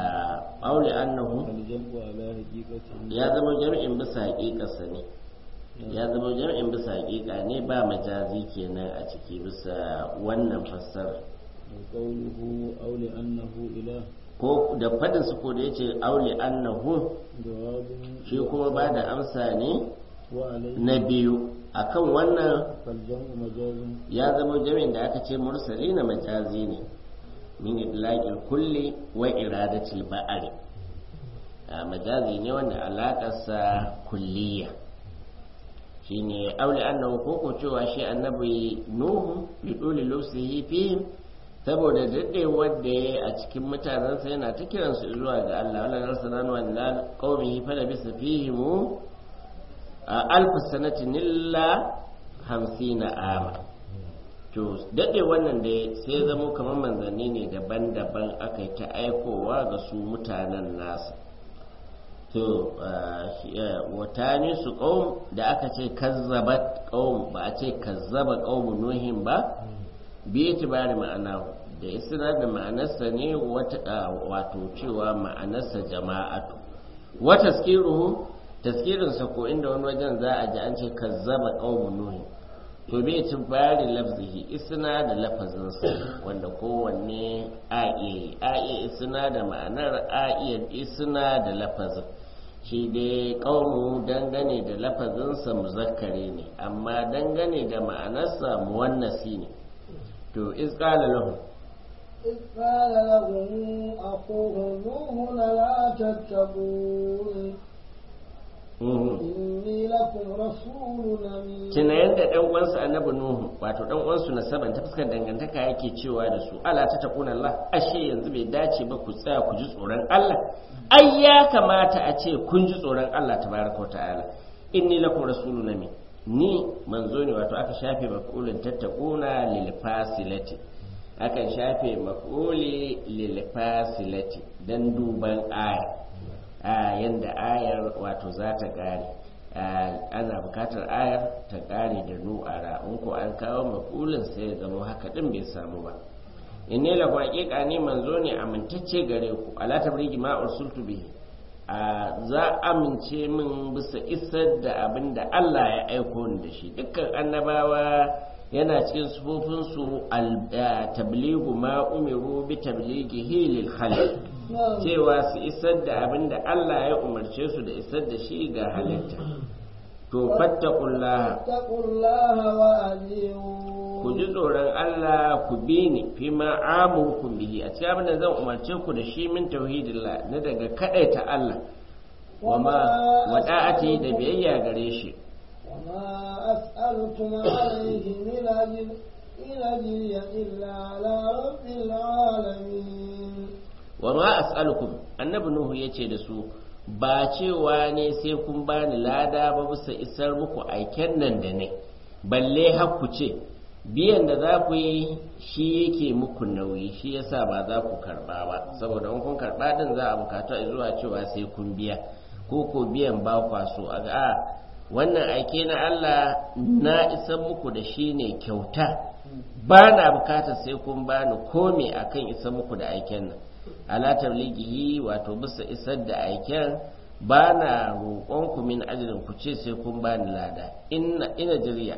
aure annahu ya zama jami'in bisa haƙiƙarsa ne ya zama jam'in bisa hakika ne ba majazi kenan a ciki bisa wannan fassara وقوله أو لأنه إله ko da fadin su ko da yace aure annahu جواب shi kuma ba da amsa ne وعليه na biyu akan wannan فالجمع مجاز ya zama jami'in da aka ce mursali na majazi ne min idlaqil kulli wa iradatil ba'ari a majazi ne wanda alaƙarsa kulliya shine aure annahu ko ko cewa shi annabi nuhu bi dole lusihi fihim saboda daɗewar da ya a cikin mutanensa yana ta kiransu zuwa ga Allah wala narsalanu wa ila qaumihi fa labisa fihimu a alfa sanatin illa hamsina ama to daɗe wannan da sai zamo kamar manzanni ne daban-daban aka yi ta aikowa ga su mutanen nasa to watani su ƙaum da aka ce kazzabat ƙaum ba a ce kazzaba ƙaumu nuhin ba biyu tibari ma'ana da isra da ma'anarsa ne wato cewa ma'anarsa jama'atu wa taskiruhu taskirinsa ko inda wani wajen za a ji an ce kazzaba qaumun nuhi to bai ci bari lafzihi isna da lafazinsa wanda kowanne a iya a iya isna da ma'anar a iya isna da lafazin shi dai qaumu dangane da lafazinsa muzakkare ne amma dangane da ma'anarsa muwannasi ne to iz qala lahum إذ قال لهم أخوهم نوح لا تتقون إني لكم رسول أمين tuna yadda ɗan uwansa annabi nuhu wato ɗan uwansu na saban ta fuskar dangantaka yake cewa da su ala ta taquna Allah ashe yanzu bai dace ba ku tsaya ku ji tsoron Allah ai ya kamata a ce kun ji tsoron Allah tabaraka wa ta'ala inni lakum rasulun amin ni manzo ne wato aka shafe maf'ulin tattaquna lil fasilati akan shafe maf'uli lil fasilati dan duban aya a yanda ayar wato za ta kare ana bukatar ayar ta kare da nu'ara in ko an kawo maf'ulin sai ya zama haka din bai samu ba inni la haqiqa ni manzo ne amintacce gare ku ala tabrigi ma ursultu bihi a za amince min bisa isar da abin da Allah ya aiko ni da shi dukkan annabawa yana cikin sufofinsu tabligu ma umiru bi tablighihi lil khalq cewa su isar da abin da Allah ya umarce su da isar da shi ga halitta to fattaqullaha fattaqullaha wa adiyu ku ji tsoron Allah ku bi ni fi ma amurkum bihi a cikin abin da zan umarce ku da shi min tauhidillah na daga kadaita Allah wa ma wada'ati da biyayya gare shi وما أسألكم عليه من أجر إن أجري إلا على رب العالمين wa ma as'alukum annabi nuhu yace da su ba cewa ne sai kun bani lada ba bisa isar muku aiken nan da ne balle har ku ce biyan da za ku yi shi yake muku nauyi shi yasa ba za ku karba ba saboda in kun karba din za a bukatu zuwa cewa sai kun biya ko ko biyan ba kwa so a ga a wannan aike na Allah na isar muku da shi ne kyauta ba na bukatar sai kun bani komai akan isar muku da aiken nan ala tablighihi wato bisa isar da aiken ba na roƙonku min ajirin ku ce sai kun bani lada ina ina jiriya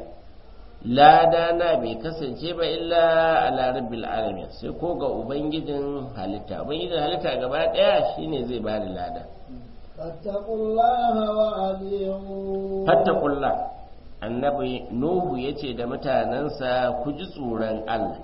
lada na bai kasance ba illa ala rabbil alamin sai ko ga ubangijin halitta ubangijin halitta gaba daya shine zai bani lada فاتقوا الله وأطيعون fattakullah annabi nuhu yace da mutanensa ku ji tsoron Allah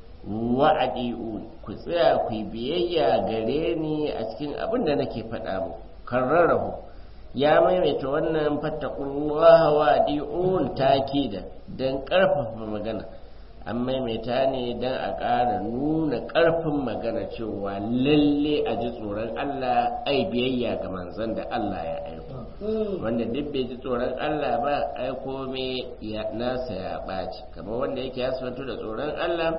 wa'adi'un ku tsaya ku yi biyayya gare ni a cikin abin da nake faɗa mu karrarahu ya maimaita wannan fattakullaha wa'adi'un takida dan ƙarfafa magana an maimaita ne dan a ƙara nuna ƙarfin magana cewa lalle a ji tsoron Allah ai biyayya ga manzon da Allah ya aiko wanda duk bai ji tsoron Allah ba ai kome ya nasa ya ɓaci kamar wanda yake ya da tsoron Allah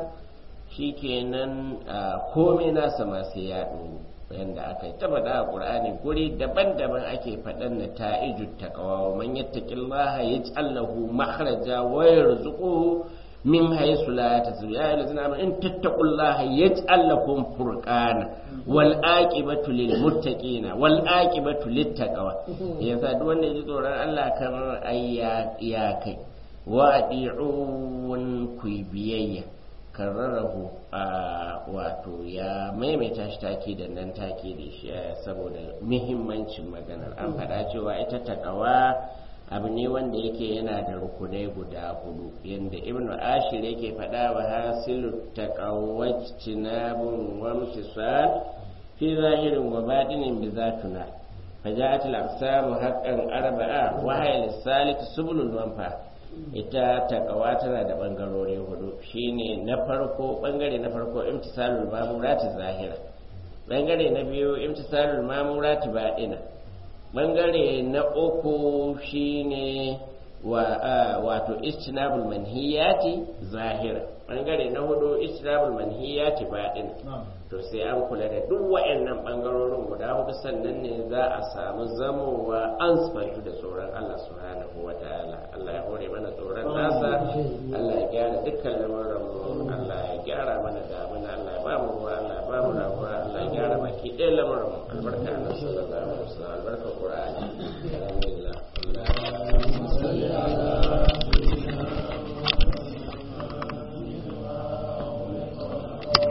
shikenan komai nasa ma sai ya ɗoro yanda aka yi ta faɗa a ƙur'ani guri daban-daban ake faɗan na ta'iju taqwa wa man yattaqillaha yaj'al lahu makhraja wa yarzuquhu min haythu la tasbu ya ayyuhallazina amanu in tattaqullaha yaj'al lakum furqana wal aqibatu lil muttaqina wal aqibatu lit taqwa yasa duk wanda ya ji tsoron Allah kamar ayya ya kai wa adi'un ku biyayya karrarahu a wato ya maimaita shi take da nan take da shi saboda muhimmancin maganar an faɗa cewa ita takawa abu ne wanda yake yana da rukunai guda hudu yadda ibn ashir yake faɗa wa hasilu taqawwati nabun wa mtisal fi zahirin wa batinin bi zatuna فجاءت الأقسام حقا أربعة وهي للثالث سبل الونفع ita takawa tana da bangarori hudu shine na farko bangare na farko imtisalul mamurati zahira bangare na biyu imtisalul mamurati baɗina bangare na uku shine wa wato istinabul manhiyati zahira bangare na hudu istinabul manhiyati baɗina to sai an kula da duk wa'annan bangarorin guda hudu sannan ne za a samu zamowa an sifantu da tsoron Allah subhanahu wa ta'ala Allah ya hore mana tsoron nasa Allah ya gyara dukkan lamuran mu Allah ya gyara mana damuna Allah ya ba mu ruwa Allah ya ba mu rabuwa Allah ya gyara baki ɗaya lamuran mu albarka Allah sallallahu alaihi wasallam albarka